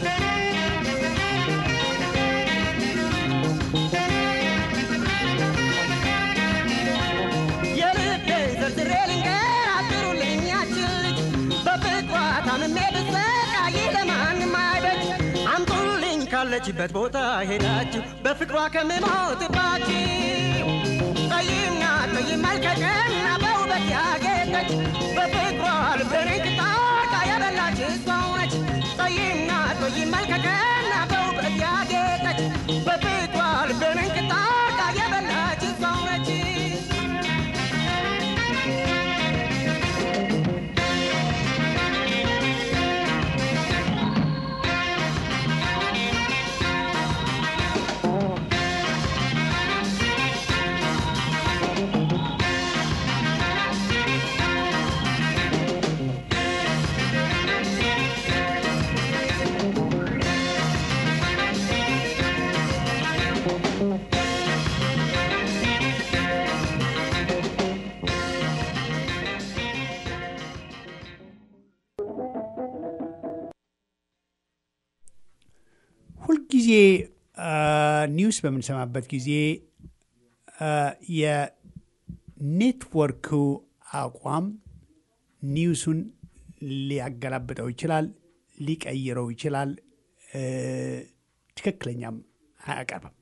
የልቤን ዘርዝሬ ልንገራት ጥሩልኝ ያችን ልጅ በፍቅሯ ታምሜ ብሰቃይ ለማንም አይበጅ አምጡልኝ ካለችበት ቦታ ሄዳችሁ በፍቅሯ ከምሞትባችሁ ቀይና ቀይ መልከቀና በውበት ያጌጠች በፍቅሯ ልቤን እንክታርጋ ያበላች ሰው ነች ቀይና ቀይ መልከቀና በውበት ያጌጠች በፍቅሯ ልቤን እንክታርጋ ያበላች ሰው ነች ሁልጊዜ ኒውስ በምንሰማበት ጊዜ የኔትወርኩ አቋም ኒውሱን ሊያገላብጠው ይችላል፣ ሊቀይረው ይችላል፣ ትክክለኛም አያቀርብም።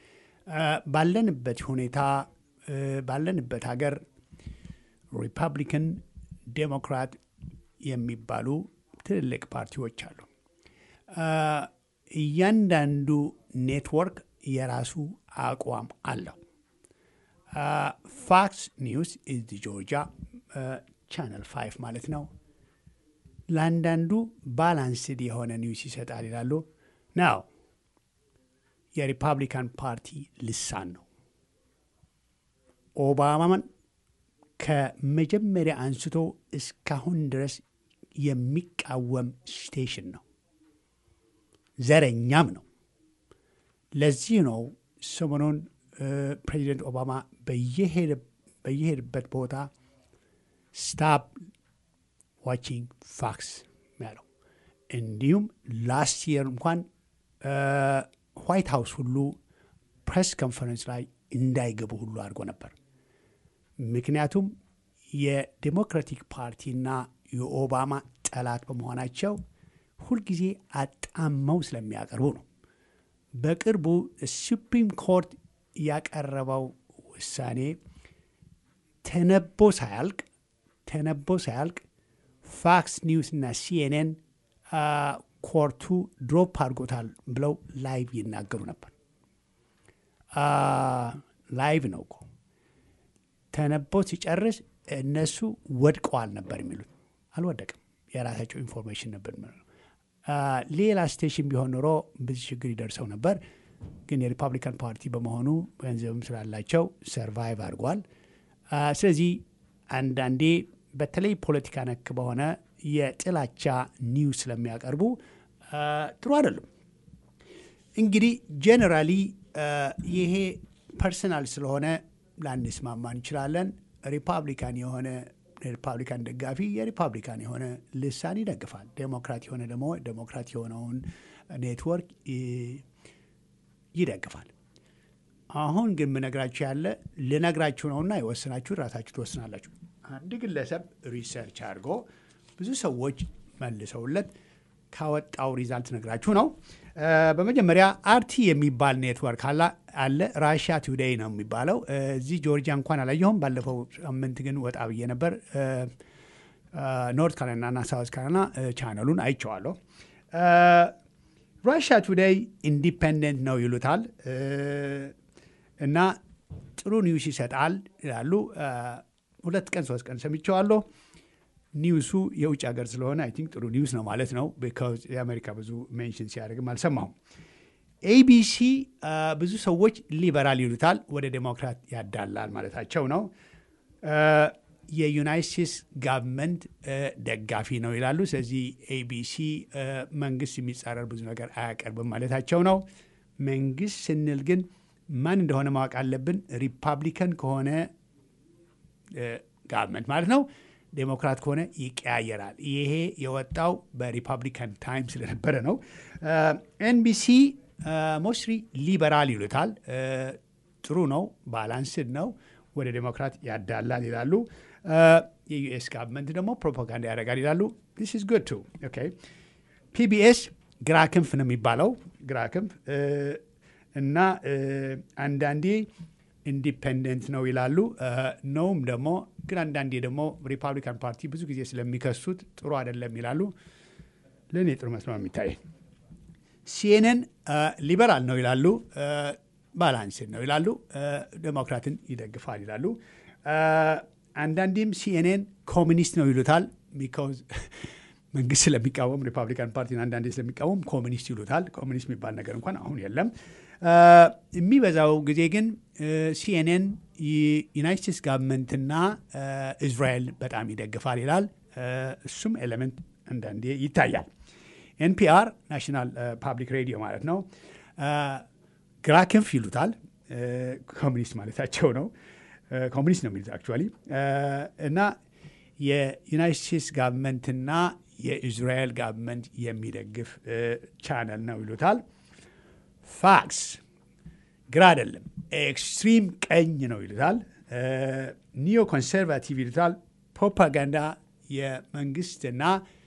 ባለንበት ሁኔታ ባለንበት ሀገር ሪፐብሊካን፣ ዴሞክራት የሚባሉ ትልልቅ ፓርቲዎች አሉ። እያንዳንዱ ኔትወርክ የራሱ አቋም አለው። ፋክስ ኒውስ ኢዝ ጆርጂያ ቻነል ፋይቭ ማለት ነው። ለአንዳንዱ ባላንስድ የሆነ ኒውስ ይሰጣል ይላሉ። ናው የሪፐብሊካን ፓርቲ ልሳን ነው። ኦባማን ከመጀመሪያ አንስቶ እስካሁን ድረስ የሚቃወም ስቴሽን ነው። ዘረኛም ነው። ለዚህ ነው ሰሞኑን ፕሬዚደንት ኦባማ በየሄድበት ቦታ ስታፕ ዋቺንግ ፋክስ ያለው እንዲሁም ላስት የር እንኳን ዋይት ሀውስ ሁሉ ፕሬስ ኮንፈረንስ ላይ እንዳይገቡ ሁሉ አድርጎ ነበር። ምክንያቱም የዴሞክራቲክ ፓርቲና የኦባማ ጠላት በመሆናቸው ሁልጊዜ አጣመው ስለሚያቀርቡ ነው። በቅርቡ ሱፕሪም ኮርት ያቀረበው ውሳኔ ተነቦ ሳያልቅ ተነቦ ሳያልቅ ፋክስ ኒውስ እና ሲኤንኤን ኮርቱ ድሮፕ አድርጎታል ብለው ላይቭ ይናገሩ ነበር። ላይቭ ነው እኮ ተነቦ ሲጨርስ እነሱ ወድቀዋል ነበር የሚሉት። አልወደቅም። የራሳቸው ኢንፎርሜሽን ነበር። ሌላ ስቴሽን ቢሆን ኖሮ ብዙ ችግር ይደርሰው ነበር። ግን የሪፐብሊካን ፓርቲ በመሆኑ ገንዘብም ስላላቸው ሰርቫይቭ አድርጓል። ስለዚህ አንዳንዴ በተለይ ፖለቲካ ነክ በሆነ የጥላቻ ኒውስ ስለሚያቀርቡ ጥሩ አይደለም። እንግዲህ ጀነራሊ ይሄ ፐርሰናል ስለሆነ ላንስማማ እንችላለን። ሪፐብሊካን የሆነ የሪፐብሊካን ደጋፊ የሪፐብሊካን የሆነ ልሳን ይደግፋል። ዴሞክራት የሆነ ደግሞ ዴሞክራት የሆነውን ኔትወርክ ይደግፋል። አሁን ግን ምነግራችሁ ያለ ልነግራችሁ ነውና የወሰናችሁ ራሳችሁ ትወስናላችሁ። አንድ ግለሰብ ሪሰርች አድርጎ ብዙ ሰዎች መልሰውለት ካወጣው ሪዛልት ነግራችሁ ነው። በመጀመሪያ አርቲ የሚባል ኔትወርክ አለ። ራሽያ ቱዴይ ነው የሚባለው። እዚህ ጆርጂያ እንኳን አላየሁም። ባለፈው ሳምንት ግን ወጣ ብዬ ነበር። ኖርት ካሮላይና እና ሳውት ካሮላይና ቻነሉን አይቼዋለሁ። ራሽያ ቱዴይ ኢንዲፔንደንት ነው ይሉታል እና ጥሩ ኒውስ ይሰጣል ይላሉ። ሁለት ቀን ሶስት ቀን ሰምቼዋለሁ። ኒውሱ የውጭ ሀገር ስለሆነ አይ ቲንክ ጥሩ ኒውስ ነው ማለት ነው። ቢካዝ የአሜሪካ ብዙ ሜንሽን ሲያደርግም አልሰማሁም። ኤቢሲ ብዙ ሰዎች ሊበራል ይሉታል፣ ወደ ዴሞክራት ያዳላል ማለታቸው ነው። የዩናይት ስቴትስ ጋቨርንመንት ደጋፊ ነው ይላሉ። ስለዚህ ኤቢሲ መንግስት የሚጻረር ብዙ ነገር አያቀርብም ማለታቸው ነው። መንግስት ስንል ግን ማን እንደሆነ ማወቅ አለብን። ሪፐብሊካን ከሆነ ጋቨርንመንት ማለት ነው። ዴሞክራት ከሆነ ይቀያየራል። ይሄ የወጣው በሪፐብሊካን ታይም ስለነበረ ነው። ኤንቢሲ ሞስትሪ ሊበራል ይሉታል። ጥሩ ነው፣ ባላንስድ ነው፣ ወደ ዴሞክራት ያዳላል ይላሉ። የዩኤስ ጋቨርንመንት ደግሞ ፕሮፓጋንዳ ያደርጋል ይላሉ። ዲስ ኢዝ ጉድ ቱ ኦኬ። ፒቢኤስ ግራ ክንፍ ነው የሚባለው ግራ ክንፍ እና አንዳንዴ ኢንዲፔንደንት ነው ይላሉ። ነውም ደግሞ ግን አንዳንዴ ደግሞ ሪፐብሊካን ፓርቲ ብዙ ጊዜ ስለሚከሱት ጥሩ አይደለም ይላሉ። ለእኔ ጥሩ መስሎ ነው የሚታይ። ሲኤንኤን ሊበራል ነው ይላሉ። ባላንስድ ነው ይላሉ። ዴሞክራትን ይደግፋል ይላሉ። አንዳንዴም ሲኤንኤን ኮሚኒስት ነው ይሉታል። ቢካውዝ መንግስት ስለሚቃወም ሪፐብሊካን ፓርቲን አንዳንዴ ስለሚቃወም ኮሚኒስት ይሉታል። ኮሚኒስት የሚባል ነገር እንኳን አሁን የለም። የሚበዛው ጊዜ ግን ሲኤንኤን ዩናይት ስቴትስ ጋቨርንመንትና እስራኤል በጣም ይደግፋል ይላል። እሱም ኤሌመንት አንዳንዴ ይታያል። ኤንፒአር ናሽናል ፓብሊክ ሬዲዮ ማለት ነው። ግራ ክንፍ ይሉታል። ኮሚኒስት ማለታቸው ነው። ኮሚኒስት ነው የሚሉት አክቹዋሊ እና የዩናይት ስቴትስ ጋቨርንመንትና የኢዝራኤል ጋቨርንመንት የሚደግፍ ቻነል ነው ይሉታል። ፋክስ ግራ አይደለም፣ ኤክስትሪም ቀኝ ነው ይሉታል። ኒዮ ኮንሰርቫቲቭ ይሉታል። ፕሮፓጋንዳ የመንግስትና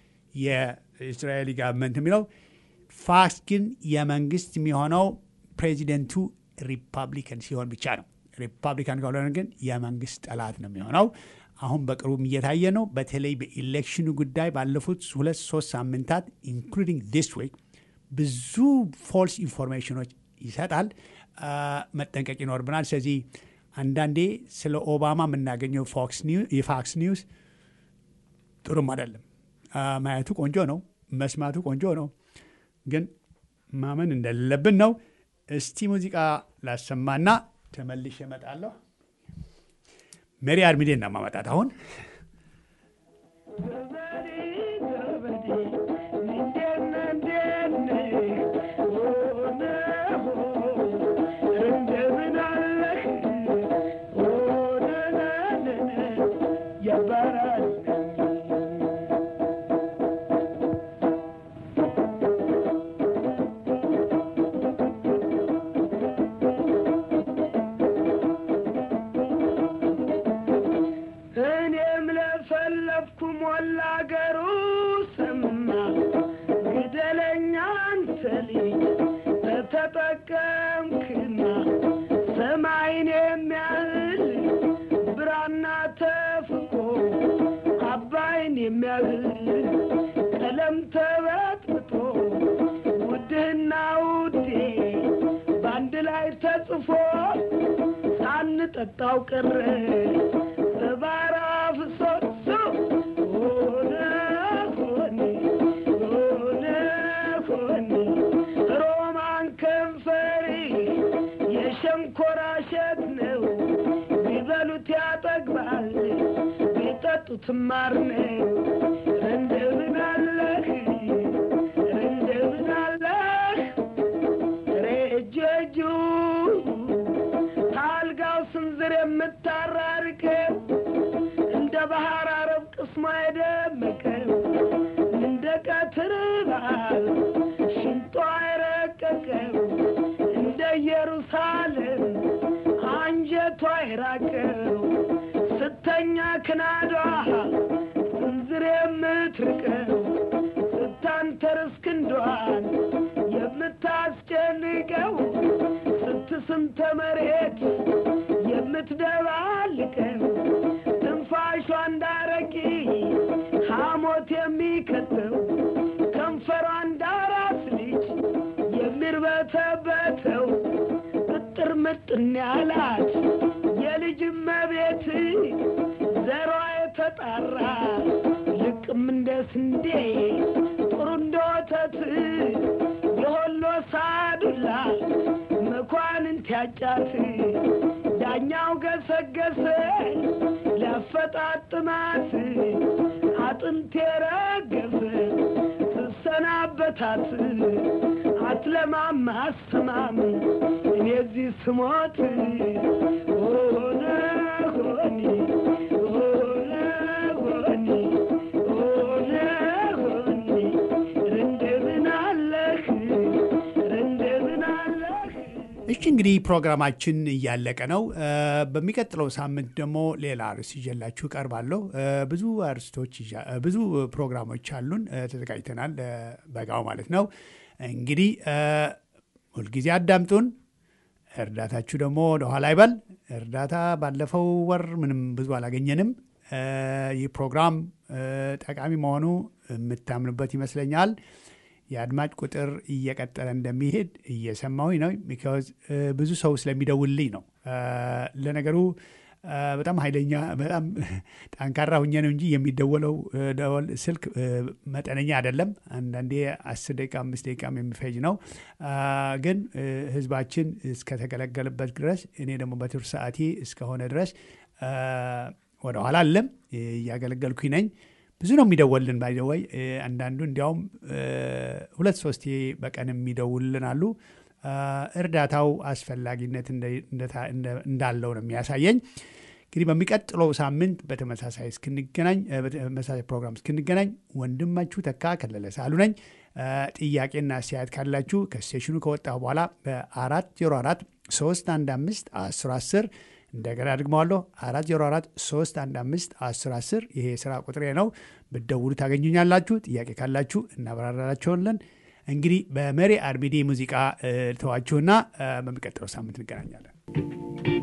የእስራኤሊ ጋቨርንመንት የሚለው ፋክስ ግን የመንግስት የሚሆነው ፕሬዚደንቱ ሪፐብሊካን ሲሆን ብቻ ነው። ሪፐብሊካን ካልሆነ ግን የመንግስት ጠላት ነው የሚሆነው። አሁን በቅርቡም እየታየ ነው። በተለይ በኢሌክሽኑ ጉዳይ ባለፉት ሁለት ሶስት ሳምንታት ኢንክሉዲንግ ዲስ ዊክ ብዙ ፎልስ ኢንፎርሜሽኖች ይሰጣል። መጠንቀቅ ይኖርብናል። ስለዚህ አንዳንዴ ስለ ኦባማ የምናገኘው የፋክስ ኒውስ ጥሩም አይደለም። ማየቱ ቆንጆ ነው፣ መስማቱ ቆንጆ ነው፣ ግን ማመን እንደሌለብን ነው። እስቲ ሙዚቃ ላሰማና ተመልሼ እመጣለሁ። ሜሪ አርሚዴ እና ማመጣት አሁን ተጠቀምክና ሰማይን የሚያህል ብራና ተፍቆ አባይን የሚያህል ቀለም ተበጥብጦ ውድህና ውዴ በአንድ ላይ ተጽፎ ሳንጠጣው ቀረ ሰባራ ፍሶሶ ሆነ ሆኔ ሆነ ሆኔ ሮማን ከንፈሪ የሸንኮራ እሸት ነው ቢበሉት ያጠግባል ቢጠጡት ማር ነው እንደምን አለህ እንደምን አለህ ሬጀጁ ታልጋው ስንዝር የምታራርቀው እንደ ባህር አረብ ቅስሟ የደመቀው እንደ ቀትር በዓል ሽንጧ የረቀቀው እንደ ኢየሩሳሌም አንጀቷ የራቀው ስተኛ ክናዷ ስንዝር የምትርቀው ስታንተርስ ክንዷን የምታስጨንቀው ስትስንተ መሬት የምትደባልቀው ትንፋሿ እንዳረቂ ሐሞት የሚከተው ከንፈሯ እንዳራስ ልጅ የሚርበተበተው እጥር ምጥን ያላት የልጅ መቤት ዘሯ የተጣራ ልቅም እንደ ስንዴ ጥሩ እንደ ወተት የሆሎ ሳዱላ መኳንንት ያጫት ዳኛው ገሰገሰ ሊያፈጣጥማት አጥንቴ ረገፈ ስሰናበታት አትለማም አሰማም እኔ እዚህ ስሞት ሆነ ሆኒ ሆነ ሆኒ ሆነ ሆኒ እንደምን አለህ እንደምን አለህ እሺ እንግዲህ ፕሮግራማችን እያለቀ ነው። እ፣ በሚቀጥለው ሳምንት ደግሞ ሌላ ርዕስ ይዤላችሁ እቀርባለሁ። እ፣ ብዙ አርስቶች ይዣ- እ፣ ብዙ ፕሮግራሞች አሉን እ፣ ተዘጋጅተናል። እ፣ በጋው ማለት ነው። እንግዲህ እ፣ ሁልጊዜ አዳምጡን። እርዳታችሁ ደግሞ ወደኋላ አይበል። እርዳታ ባለፈው ወር ምንም ብዙ አላገኘንም። እ፣ ይህ ፕሮግራም እ፣ ጠቃሚ መሆኑ የምታምኑበት ይመስለኛል። የአድማጭ ቁጥር እየቀጠለ እንደሚሄድ እየሰማሁኝ ነው። ቢካዝ ብዙ ሰው ስለሚደውልልኝ ነው። እ፣ ለነገሩ እ፣ በጣም ኃይለኛ በጣም ጠንካራ ሁኜ ነው እንጂ የሚደወለው እ፣ ደወል ስልክ እ፣ መጠነኛ አይደለም። አንዳንዴ አስር ደቂቃ አምስት ደቂቃም የሚፈጅ ነው። አ፣ ግን እ፣ ህዝባችን እስከተገለገለበት ድረስ እኔ ደግሞ በትርፍ ሰዓቴ እስከሆነ ድረስ እ፣ ወደኋላ አለም እያገለገልኩኝ ነኝ። ብዙ ነው የሚደወልን ባይደወይ አንዳንዱ እንዲያውም እ፣ ሁለት ሶስቴ በቀን የሚደውልን አሉ። አ፣ እርዳታው አስፈላጊነት እንደ- እንደታ- እንደ- እንዳለው ነው የሚያሳየኝ። እንግዲህ በሚቀጥለው ሳምንት በተመሳሳይ እስክንገናኝ እ፣ በተመሳሳይ ፕሮግራም እስክንገናኝ ወንድማችሁ ተካ ከለለ ሳሉ ነኝ። አ፣ ጥያቄና አስተያየት ካላችሁ ከስቴሽኑ ከወጣሁ በኋላ በአራት ዜሮ አራት ሶስት አንድ አምስት አስር አስር እንደገና ደግመዋለሁ 404 315 1010 ይሄ የስራ ቁጥሬ ነው። ብትደውሉ ታገኙኛላችሁ። ጥያቄ ካላችሁ እናብራራላችኋለን። እንግዲህ በመሪ አርሚዴ ሙዚቃ እ፣ ተዋችሁና እ፣ በሚቀጥለው ሳምንት እንገናኛለን።